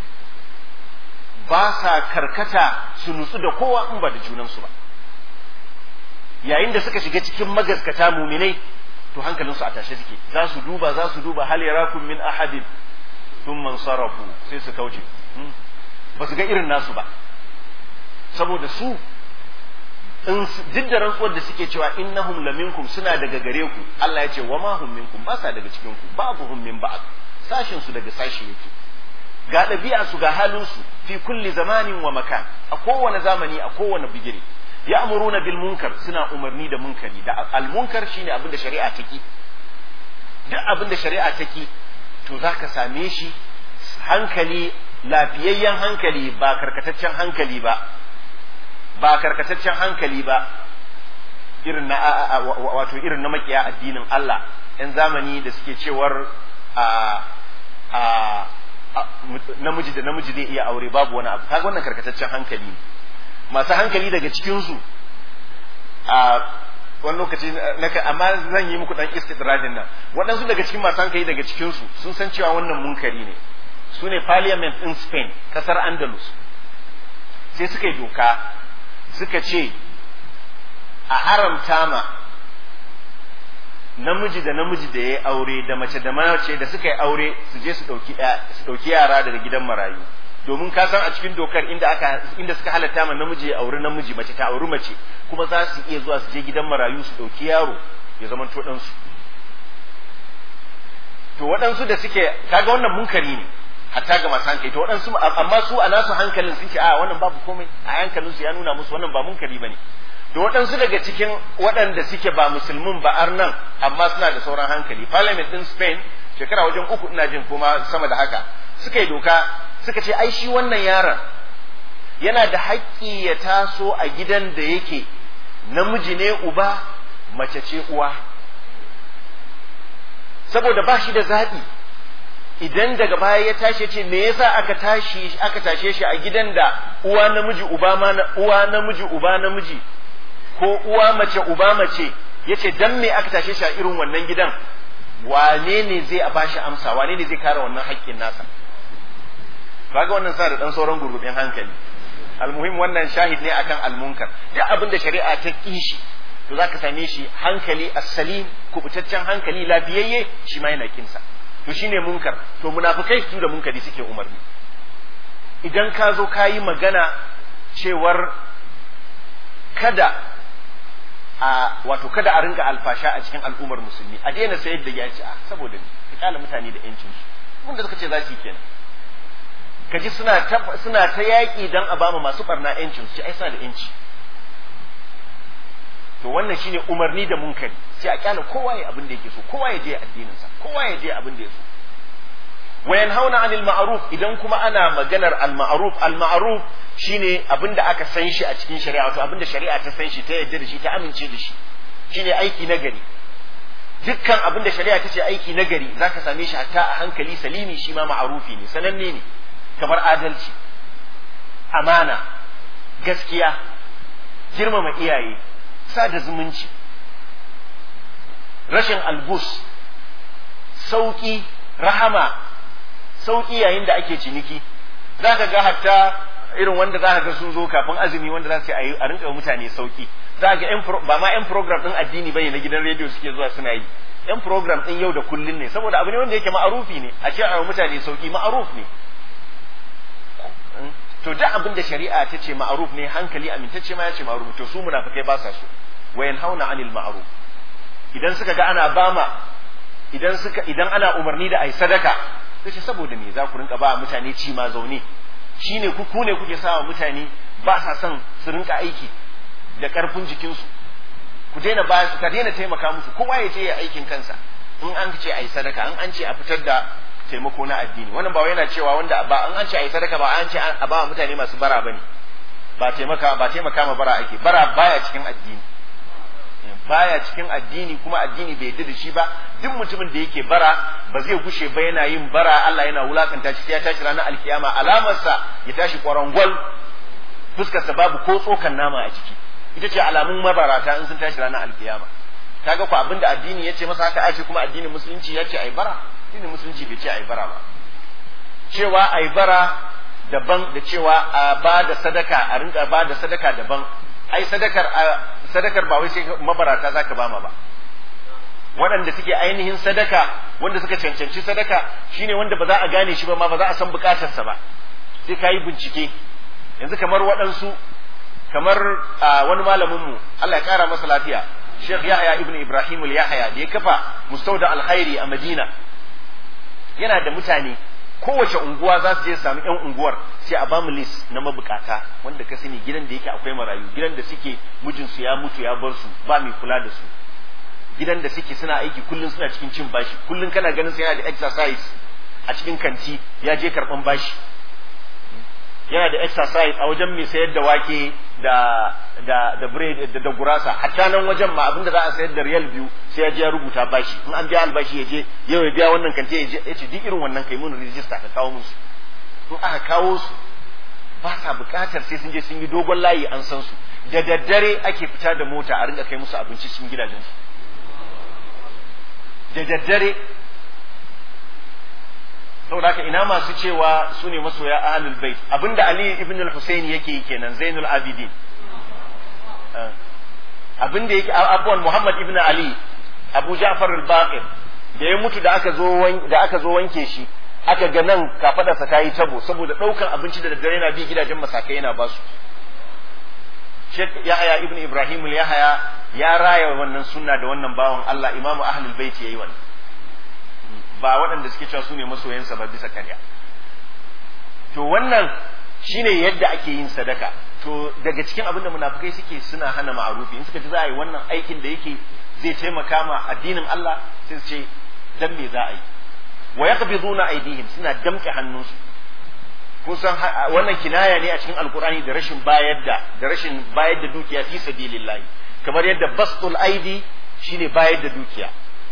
ba sa karkata su nutsu da kowa in ba da junansu ba yayin da suka shiga cikin magaskata muminai to hankalinsu a tashe suke za su duba za su duba hal yarakum min ahadin thumma sarafu sai su kauce ba su ga irin nasu ba saboda su in duk da rantsuwar da suke cewa innahum laminkum suna daga gare ku Allah ya ce wa ma hum minkum ba sa daga cikin ku babu hum min ba'd sashin su daga sashi yake ga ɗabi'a su ga halin su fi kulli zamanin wa makan a kowane zamani a kowane bigire ya'muruna bil munkar suna umarni da munkari da al munkar shine abin da shari'a ta ki duk abin da shari'a ta ki to zaka same shi hankali lafiyayyen hankali ba karkataccen hankali ba ba karkataccen hankali ba irin na wato irin na makiya addinin Allah yan zamani da suke cewar a a namiji da namiji zai iya aure babu wani abu kaga wannan karkataccen hankali ne masu hankali daga cikin su a wani lokaci naka amma zan yi muku dan istidradin nan waɗansu daga cikin masu hankali daga cikin su sun san cewa wannan munkari ne su ne parliament in Spain kasar Andalus sai suka yi doka suka ce a haramta ma namiji da namiji da ya aure da mace da mace da suka yi aure su je su ɗauki yara daga gidan marayu domin ka san a cikin dokar inda aka inda suka halatta ma namiji ya auri namiji mace ta auri mace kuma za su iya zuwa su je gidan marayu su ɗauki yaro ya zama to ɗansu to waɗansu da suke kaga wannan munkari ne hatta ga masu hankali to waɗansu amma su a nasu hankalin sun ce a wannan babu komai a hankalin su ya nuna musu wannan ba munkari bane da waɗansu daga cikin waɗanda suke ba musulmin ba arnan amma suna da sauran hankali parliament din spain shekara wajen uku ina jin kuma sama da haka suka yi doka suka ce ai shi wannan yaron yana da haƙƙi ya taso a gidan da yake namiji ne uba mace ce uwa saboda ba shi da zaɓi idan daga baya ya tashi ce me yasa aka tashi aka tashe shi a gidan da uwa namiji uba ma uwa namiji uba namiji ko uwa mace uba mace yace dan me aka tashe shi a irin wannan gidan wane ne zai a bashi amsa wane ne zai kare wannan haƙƙin nasa kaga wannan sa da dan sauran gurgubin hankali almuhim wannan shahid ne akan almunkar duk abin da shari'a ta kishi to zaka same shi hankali as-salim kubutaccen hankali lafiyayye shi ma yana kinsa to shine munkar to munafikai su da munkari suke umarni idan ka zo ka yi magana cewar kada a wato kada a rinka alfasha a cikin al'ummar musulmi a daina sayar da yaci a saboda ni ka kala mutane da yancin su wanda suka ce za su yi kenan kaji suna ta suna ta yaki dan a bama masu barna yancin su ai suna da yanci to wannan shine umarni da munkari sai a kyala kowa ya abin da yake so kowa ya je addinin sa kowa ya je abin da ya so wa yanhauna anil ma'ruf idan kuma ana maganar al ma'ruf al ma'ruf shine abin da aka san shi a cikin shari'a wato abin da shari'a ta san shi ta yarda da shi ta amince da shi shine aiki na gari dukkan abin da shari'a ta ce aiki na gari zaka same shi hatta a hankali salimi shi ma ma'rufi ne sananne ne kamar adalci amana gaskiya girmama iyaye sada zumunci rashin albus sauki rahama sauki yayin da ake ciniki za ka ga hatta irin wanda za ka ga sun zo kafin azumi wanda za su yi a rinka mutane sauki za ga ba ma yan program din addini bane na gidan rediyo suke zuwa suna yi yan program din yau da kullun ne saboda abu ne wanda yake ma'arufi ne a ce a mutane sauki ma'aruf ne to duk abin da shari'a ta ce ma'aruf ne hankali amintacce ma ya ce ma'aruf to su munafikai ba sa so wa yanhauna anil ma'ruf idan suka ga ana bama idan suka idan ana umarni da ai sadaka sai ce saboda me za ku rinka ba mutane ci ma zaune shine ku ku ne kuke sawa mutane ba sa son su rinka aiki da karfin jikinsu ku daina ba su ka daina taimaka musu kowa ya je ya aikin kansa in an ce ai sadaka in an ce a fitar da taimako na addini wannan ba wai yana cewa wanda ba an an ce ai sadaka ba an ce a ba mutane masu bara bane ba taimaka ba taimaka ma bara ake bara baya cikin addini baya cikin addini kuma addini bai yarda da shi ba duk mutumin da yake bara ba zai gushe ba yana yin bara Allah yana wulakanta shi sai ya tashi ranar alkiyama alamarsa ya tashi kwarangwal fuskarsa babu ko tsokan nama a ciki ita ce alamun mabarata in sun tashi ranar alkiyama kaga ku abinda addini ya ce masa haka ake kuma addinin musulunci ya ce ai bara addinin musulunci bai ce ai bara ba cewa ai bara daban da cewa a ba da sadaka a rinka ba da sadaka daban ai sadakar sadakar ba wai sai mabarata zaka bama ba waɗanda suke ainihin sadaka wanda suka cancanci sadaka shine wanda ba za a gane shi ba ma ba za a san bukatarsa ba sai ka yi bincike yanzu kamar waɗansu kamar wani malaminmu Allah ya ƙara masa lafiya Sheikh Yahya ibn Ibrahim al-Yahya da ya kafa mustauda alkhairi a Madina yana da mutane kowace unguwa za su je su sami yan unguwar sai a bamu list na mabukata wanda ka sani gidan da yake akwai marayu gidan da suke mijinsu ya mutu ya bar su ba mai kula da su gidan da suke suna aiki kullum suna cikin cin bashi kullum kana ganin sai yana da exercise a cikin kanti ya je karban bashi yana da exercise a wajen mai sayar da wake da da da bread da, da gurasa hatta nan wajen ma abinda za a sayar da riyal biyu sai ya je ya rubuta bashi in an biya albashi ya je yau ya biya wannan kanti ya je ya ce duk irin wannan kai mun register ka kawo musu in aka kawo su ba sa bukatar sai sun je sun yi dogon layi an san su da daddare ake fita da mota a ringa kai musu abinci cikin gidajensu da daddare saboda haka ina masu cewa su ne masoya ahlul bait abinda ali ibn al-husayn yake yi kenan zainul abidin abinda yake abuwan muhammad ibn ali abu ja'far al-baqir da ya mutu da aka zo da aka zo wanke shi aka ga nan kafadarsa ta yi tabo saboda daukan abinci da daddare yana bi gidajen masakai yana basu Sheikh Yahaya ibn Ibrahim Yahaya ya raya wannan sunna da wannan bawan Allah imamu ahlul bait yayi wannan ba waɗanda suke cewa su ne masoyansa ba bisa karya to wannan shine yadda ake yin sadaka to daga cikin abin da munafikai suke suna hana ma'arufi in suka ji za a yi wannan aikin da yake zai taimaka ma addinin Allah sai su ce dan me za a yi wa yaqbiduna aydihim suna damke hannunsu kun san wannan kinaya ne a cikin alkurani da rashin bayar da da rashin bayar da dukiya fi sabilillahi kamar yadda bastul aidi shine bayar da dukiya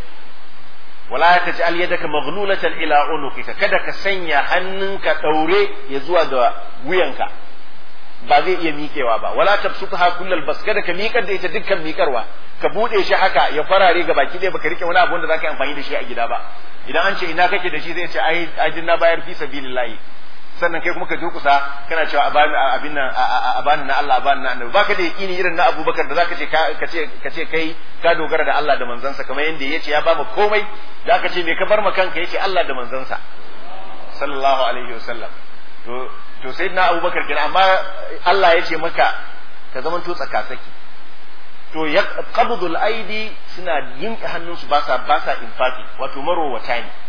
wala taj'al yadaka maghlulatan ila unuqika kada ka sanya hannunka daure ya zuwa ga wuyanka ba zai iya miƙewa ba wala tabsutha kullal bas kada ka miƙar da ita dukkan miƙarwa ka bude shi haka ya farare ga baki ɗaya baka rike wani abu wanda zaka yi amfani da shi a gida ba idan an ce ina kake da shi zai ce ai ai na bayar fi sabilillahi sannan kai kuma ka durkusa kana cewa a bani abin nan a bani na Allah a bani na annabi baka da yakini irin na Abubakar da zaka ce ka ce ka ce kai ka dogara da Allah da manzansa kamar yanda yace ya bamu komai da aka ce me ka bar ma kanka yace Allah da manzansa sallallahu alaihi wasallam to to sayyidina Abubakar kenan amma Allah yace maka ka zaman to tsakatsaki to ya qabdul aidi suna yin hannunsu ba sa ba sa infaki wato marowata ne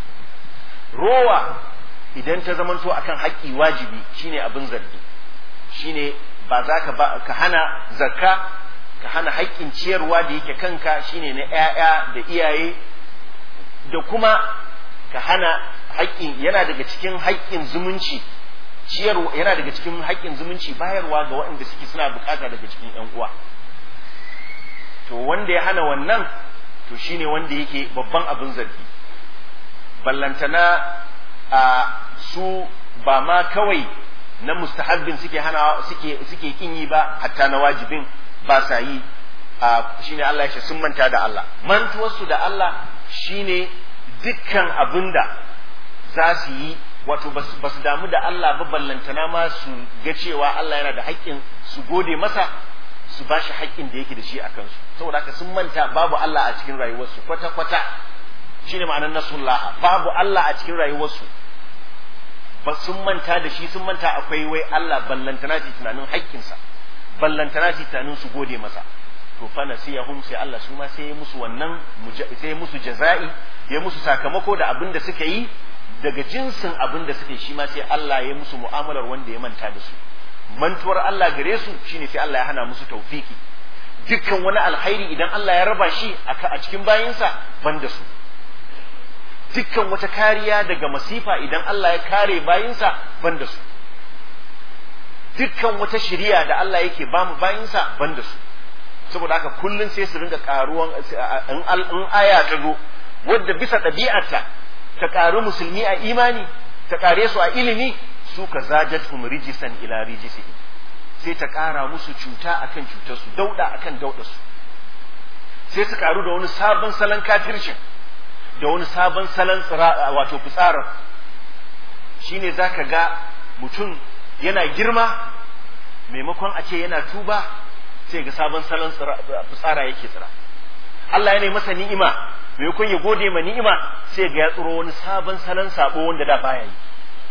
rowa idan ta zamanto akan haƙƙi wajibi shine abin zargi shine ba za ka ba ka hana zakka ka hana haƙƙin ciyarwa da yake kanka shine na ƴaƴa da iyaye da kuma ka hana haƙƙin yana daga cikin haƙƙin zumunci ciyarwa yana daga cikin haƙƙin zumunci bayarwa ga waɗanda suke suna bukata daga cikin ƴan uwa to wanda ya hana wannan to shine wanda yake babban abin zargi ballantana a su ba ma kawai na mustahabbin suke hana suke suke kin yi ba hatta na wajibin ba sa yi a shine Allah ya ce sun manta da Allah mantuwarsu da Allah shine dukkan abinda za su yi wato ba su damu da Allah ba ballantana ma su ga cewa Allah yana da haƙƙin su gode masa su ba shi haƙƙin da yake da shi a kansu saboda haka sun manta babu Allah a cikin rayuwarsu kwata-kwata shine ma'anar nasullaha babu Allah a cikin rayuwarsu ba sun manta da shi sun manta akwai wai Allah ballantana ce tunanin haƙƙinsa ballantana ce tunanin su gode masa to fa nasiyahum sai Allah su ma sai ya musu wannan sai ya musu jaza'i ya musu sakamako da abin da suka yi daga jinsin abin da suka yi shi ma sai Allah ya musu mu'amalar wanda ya manta da su mantuwar Allah gare su shine sai Allah ya hana musu taufiki dukkan wani alkhairi idan Allah ya raba shi a cikin bayinsa ban da su dukkan wata kariya daga masifa idan Allah ya kare bayinsa ban da su dukkan wata shiriya da Allah yake ba mu bayinsa ban da su saboda haka kullun sai su ringa karuwan in aya ta zo wadda bisa ɗabi'arta ta ƙaru musulmi a imani ta ƙare su a ilimi su ka zajatum rijisan ila rijisihi sai ta ƙara musu cuta akan cutarsu dauda akan daudarsu sai su ƙaru da wani sabon salon kafircin da wani sabon salon wato fitsarar shine zaka ga mutum yana girma maimakon a ce yana tuba sai ga sabon salon fitsara yake tsira Allah yana masa ni'ima maimakon ya gode ma ni'ima sai ga ya tsiro wani sabon salon sabo wanda da baya yi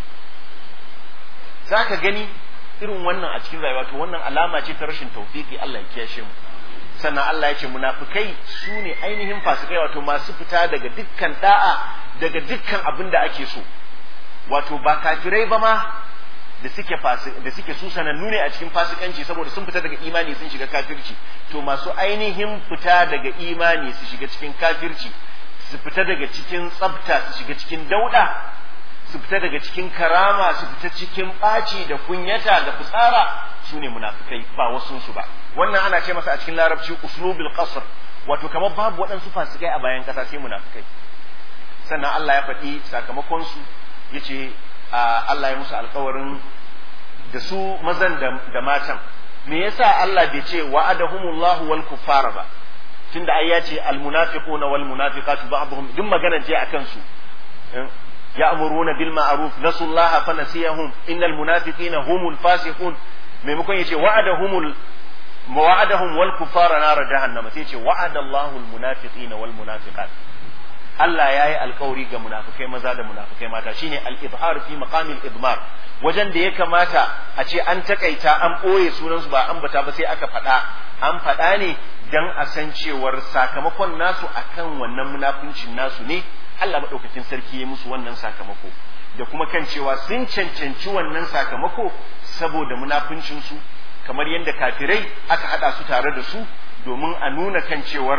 zaka gani irin wannan a cikin rayuwa to wannan alama ce ta rashin tawfiki Allah ya kiyashe mu sannan Allah ya ce munafikai su ne ainihin fasikai wato masu fita daga dukkan da'a daga dukkan abin da ake so wato ba kafirai ba ma da suke da suke su sanannu ne a cikin fasikanci saboda sun fita daga imani sun shiga kafirci to masu ainihin fita daga imani su shiga cikin kafirci su fita daga cikin tsabta su shiga cikin dauda su fita daga cikin karama su fita cikin ɓaci da kunyata da fitsara su ne munafikai ba wasu su ba wannan ana ce masa a cikin larabci uslubul qasr wato kamar babu waɗansu fasikai a bayan ƙasa sai munafikai sannan Allah ya faɗi sakamakon su yace Allah ya musu alkawarin da su mazan da matan me yasa Allah bai ce wa'adahumullahu wal kuffara ba tunda ai ya ce al munafiquna wal munafiqatu ba'dhum duk magana ce akan su ya'muruna bil ma'ruf nasullaha fa nasiyahum innal munafiqina humul fasiqun maimakon yace wa'adahumul wa'adahum wal kuffara nar jahannama sai yace wa'adallahu al munafiqina wal munafiqat Allah ya yi alkawari ga munafukai maza da munafukai mata shine al-ibhar fi maqamil idmar wajen da ya kamata a ce an takaita an ɓoye sunansu ba an bata ba sai aka faɗa an faɗa ne dan a san cewar sakamakon nasu akan wannan munafuncin nasu ne Allah maɗaukakin sarki ya musu wannan sakamako da kuma kan cewa sun cancanci wannan sakamako saboda munafuncinsu kamar yadda kafirai aka haɗa su tare da su domin a nuna kan cewar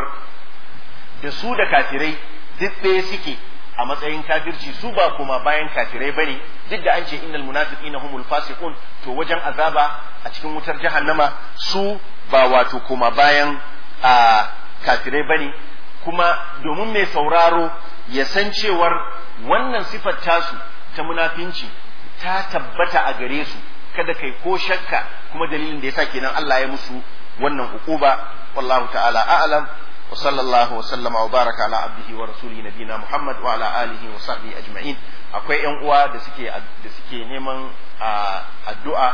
da su da kafirai duk ɗaya suke a matsayin kafirci su ba kuma bayan kafirai bane duk da an ce innal munafiqina humul fasiqun to wajen azaba a cikin wutar jahannama su ba wato kuma bayan a kafirai bane kuma domin mai sauraro ya san cewar wannan sifar tasu ta munafinci ta tabbata a gare su kada kai ko shakka kuma dalilin da yasa kenan Allah ya musu wannan hukuba wallahu ta'ala a'lam وصلى الله وسلم وبارك على عبده ورسوله نبينا محمد وعلى آله وصحبه أجمعين akwai ‘yan uwa da suke da suke neman addu'a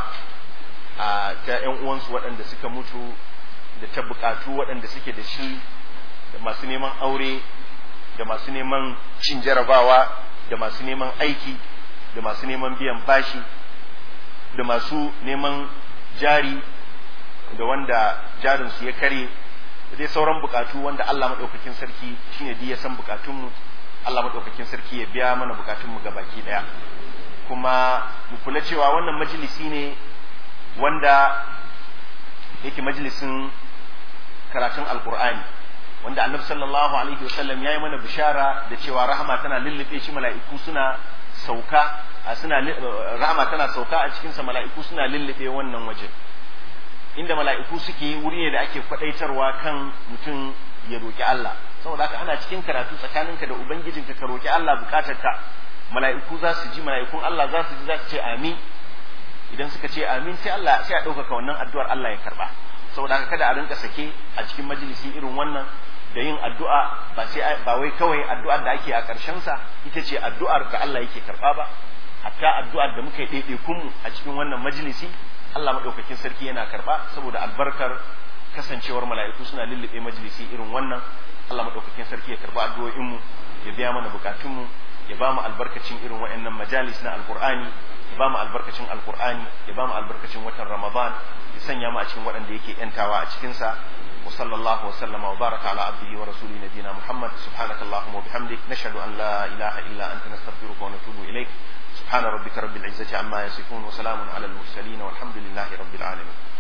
ta ‘yan uwansu waɗanda suka mutu da ta buƙatu waɗanda suke da shi da masu neman aure da masu neman cin jarabawa da masu neman aiki da masu neman biyan bashi da masu neman jari da wanda jarinsu ya kare da dai sauran bukatu wanda Allah maɗaukakin sarki shine duk ya san bukatunmu Allah maɗaukakin sarki ya biya mana bukatunmu ga baki ɗaya kuma mu kula cewa wannan majalisi ne wanda yake majalisin karatun alkur'ani wanda annabi sallallahu alaihi wasallam ya yi mana bishara da cewa rahama tana lullube shi mala'iku suna sauka suna rahama tana sauka a cikinsa mala'iku suna lullube wannan waje inda mala'iku suke wuri ne da ake kwadaitarwa kan mutum ya roki Allah saboda haka ana cikin karatu tsakaninka da ubangijinka ka roki Allah bukatarka mala'iku za su ji mala'ikun Allah za su ji za su ce amin idan suka ce amin sai Allah sai a ɗaukaka wannan addu'ar Allah ya karba saboda haka kada a rinka sake a cikin majalisi irin wannan da yin addu'a ba sai ba wai kawai addu'ar da ake a ƙarshen sa ita ce addu'ar da Allah yake karba ba hatta addu'ar da muka yi ɗaiɗaikun mu a cikin wannan majalisi Allah maɗaukakin sarki yana karba saboda albarkar kasancewar mala'iku suna lullube majalisi irin wannan Allah maɗaukakin sarki ya karba addu'o'in mu ya biya mana bukatun mu ya ba mu albarkacin irin waɗannan majalis na alqur'ani ya ba mu albarkacin alqur'ani ya ba mu albarkacin watan ramadan ya sanya mu a cikin waɗanda yake yantawa a cikin sa wa sallallahu wa sallama wa baraka ala abdihi wa rasuli nabiyina muhammad subhanaka allahumma wa bihamdik nashhadu an la ilaha illa anta nastaghfiruka wa natubu ilaik سبحان ربك رب العزة عما يصفون وسلام على المرسلين والحمد لله رب العالمين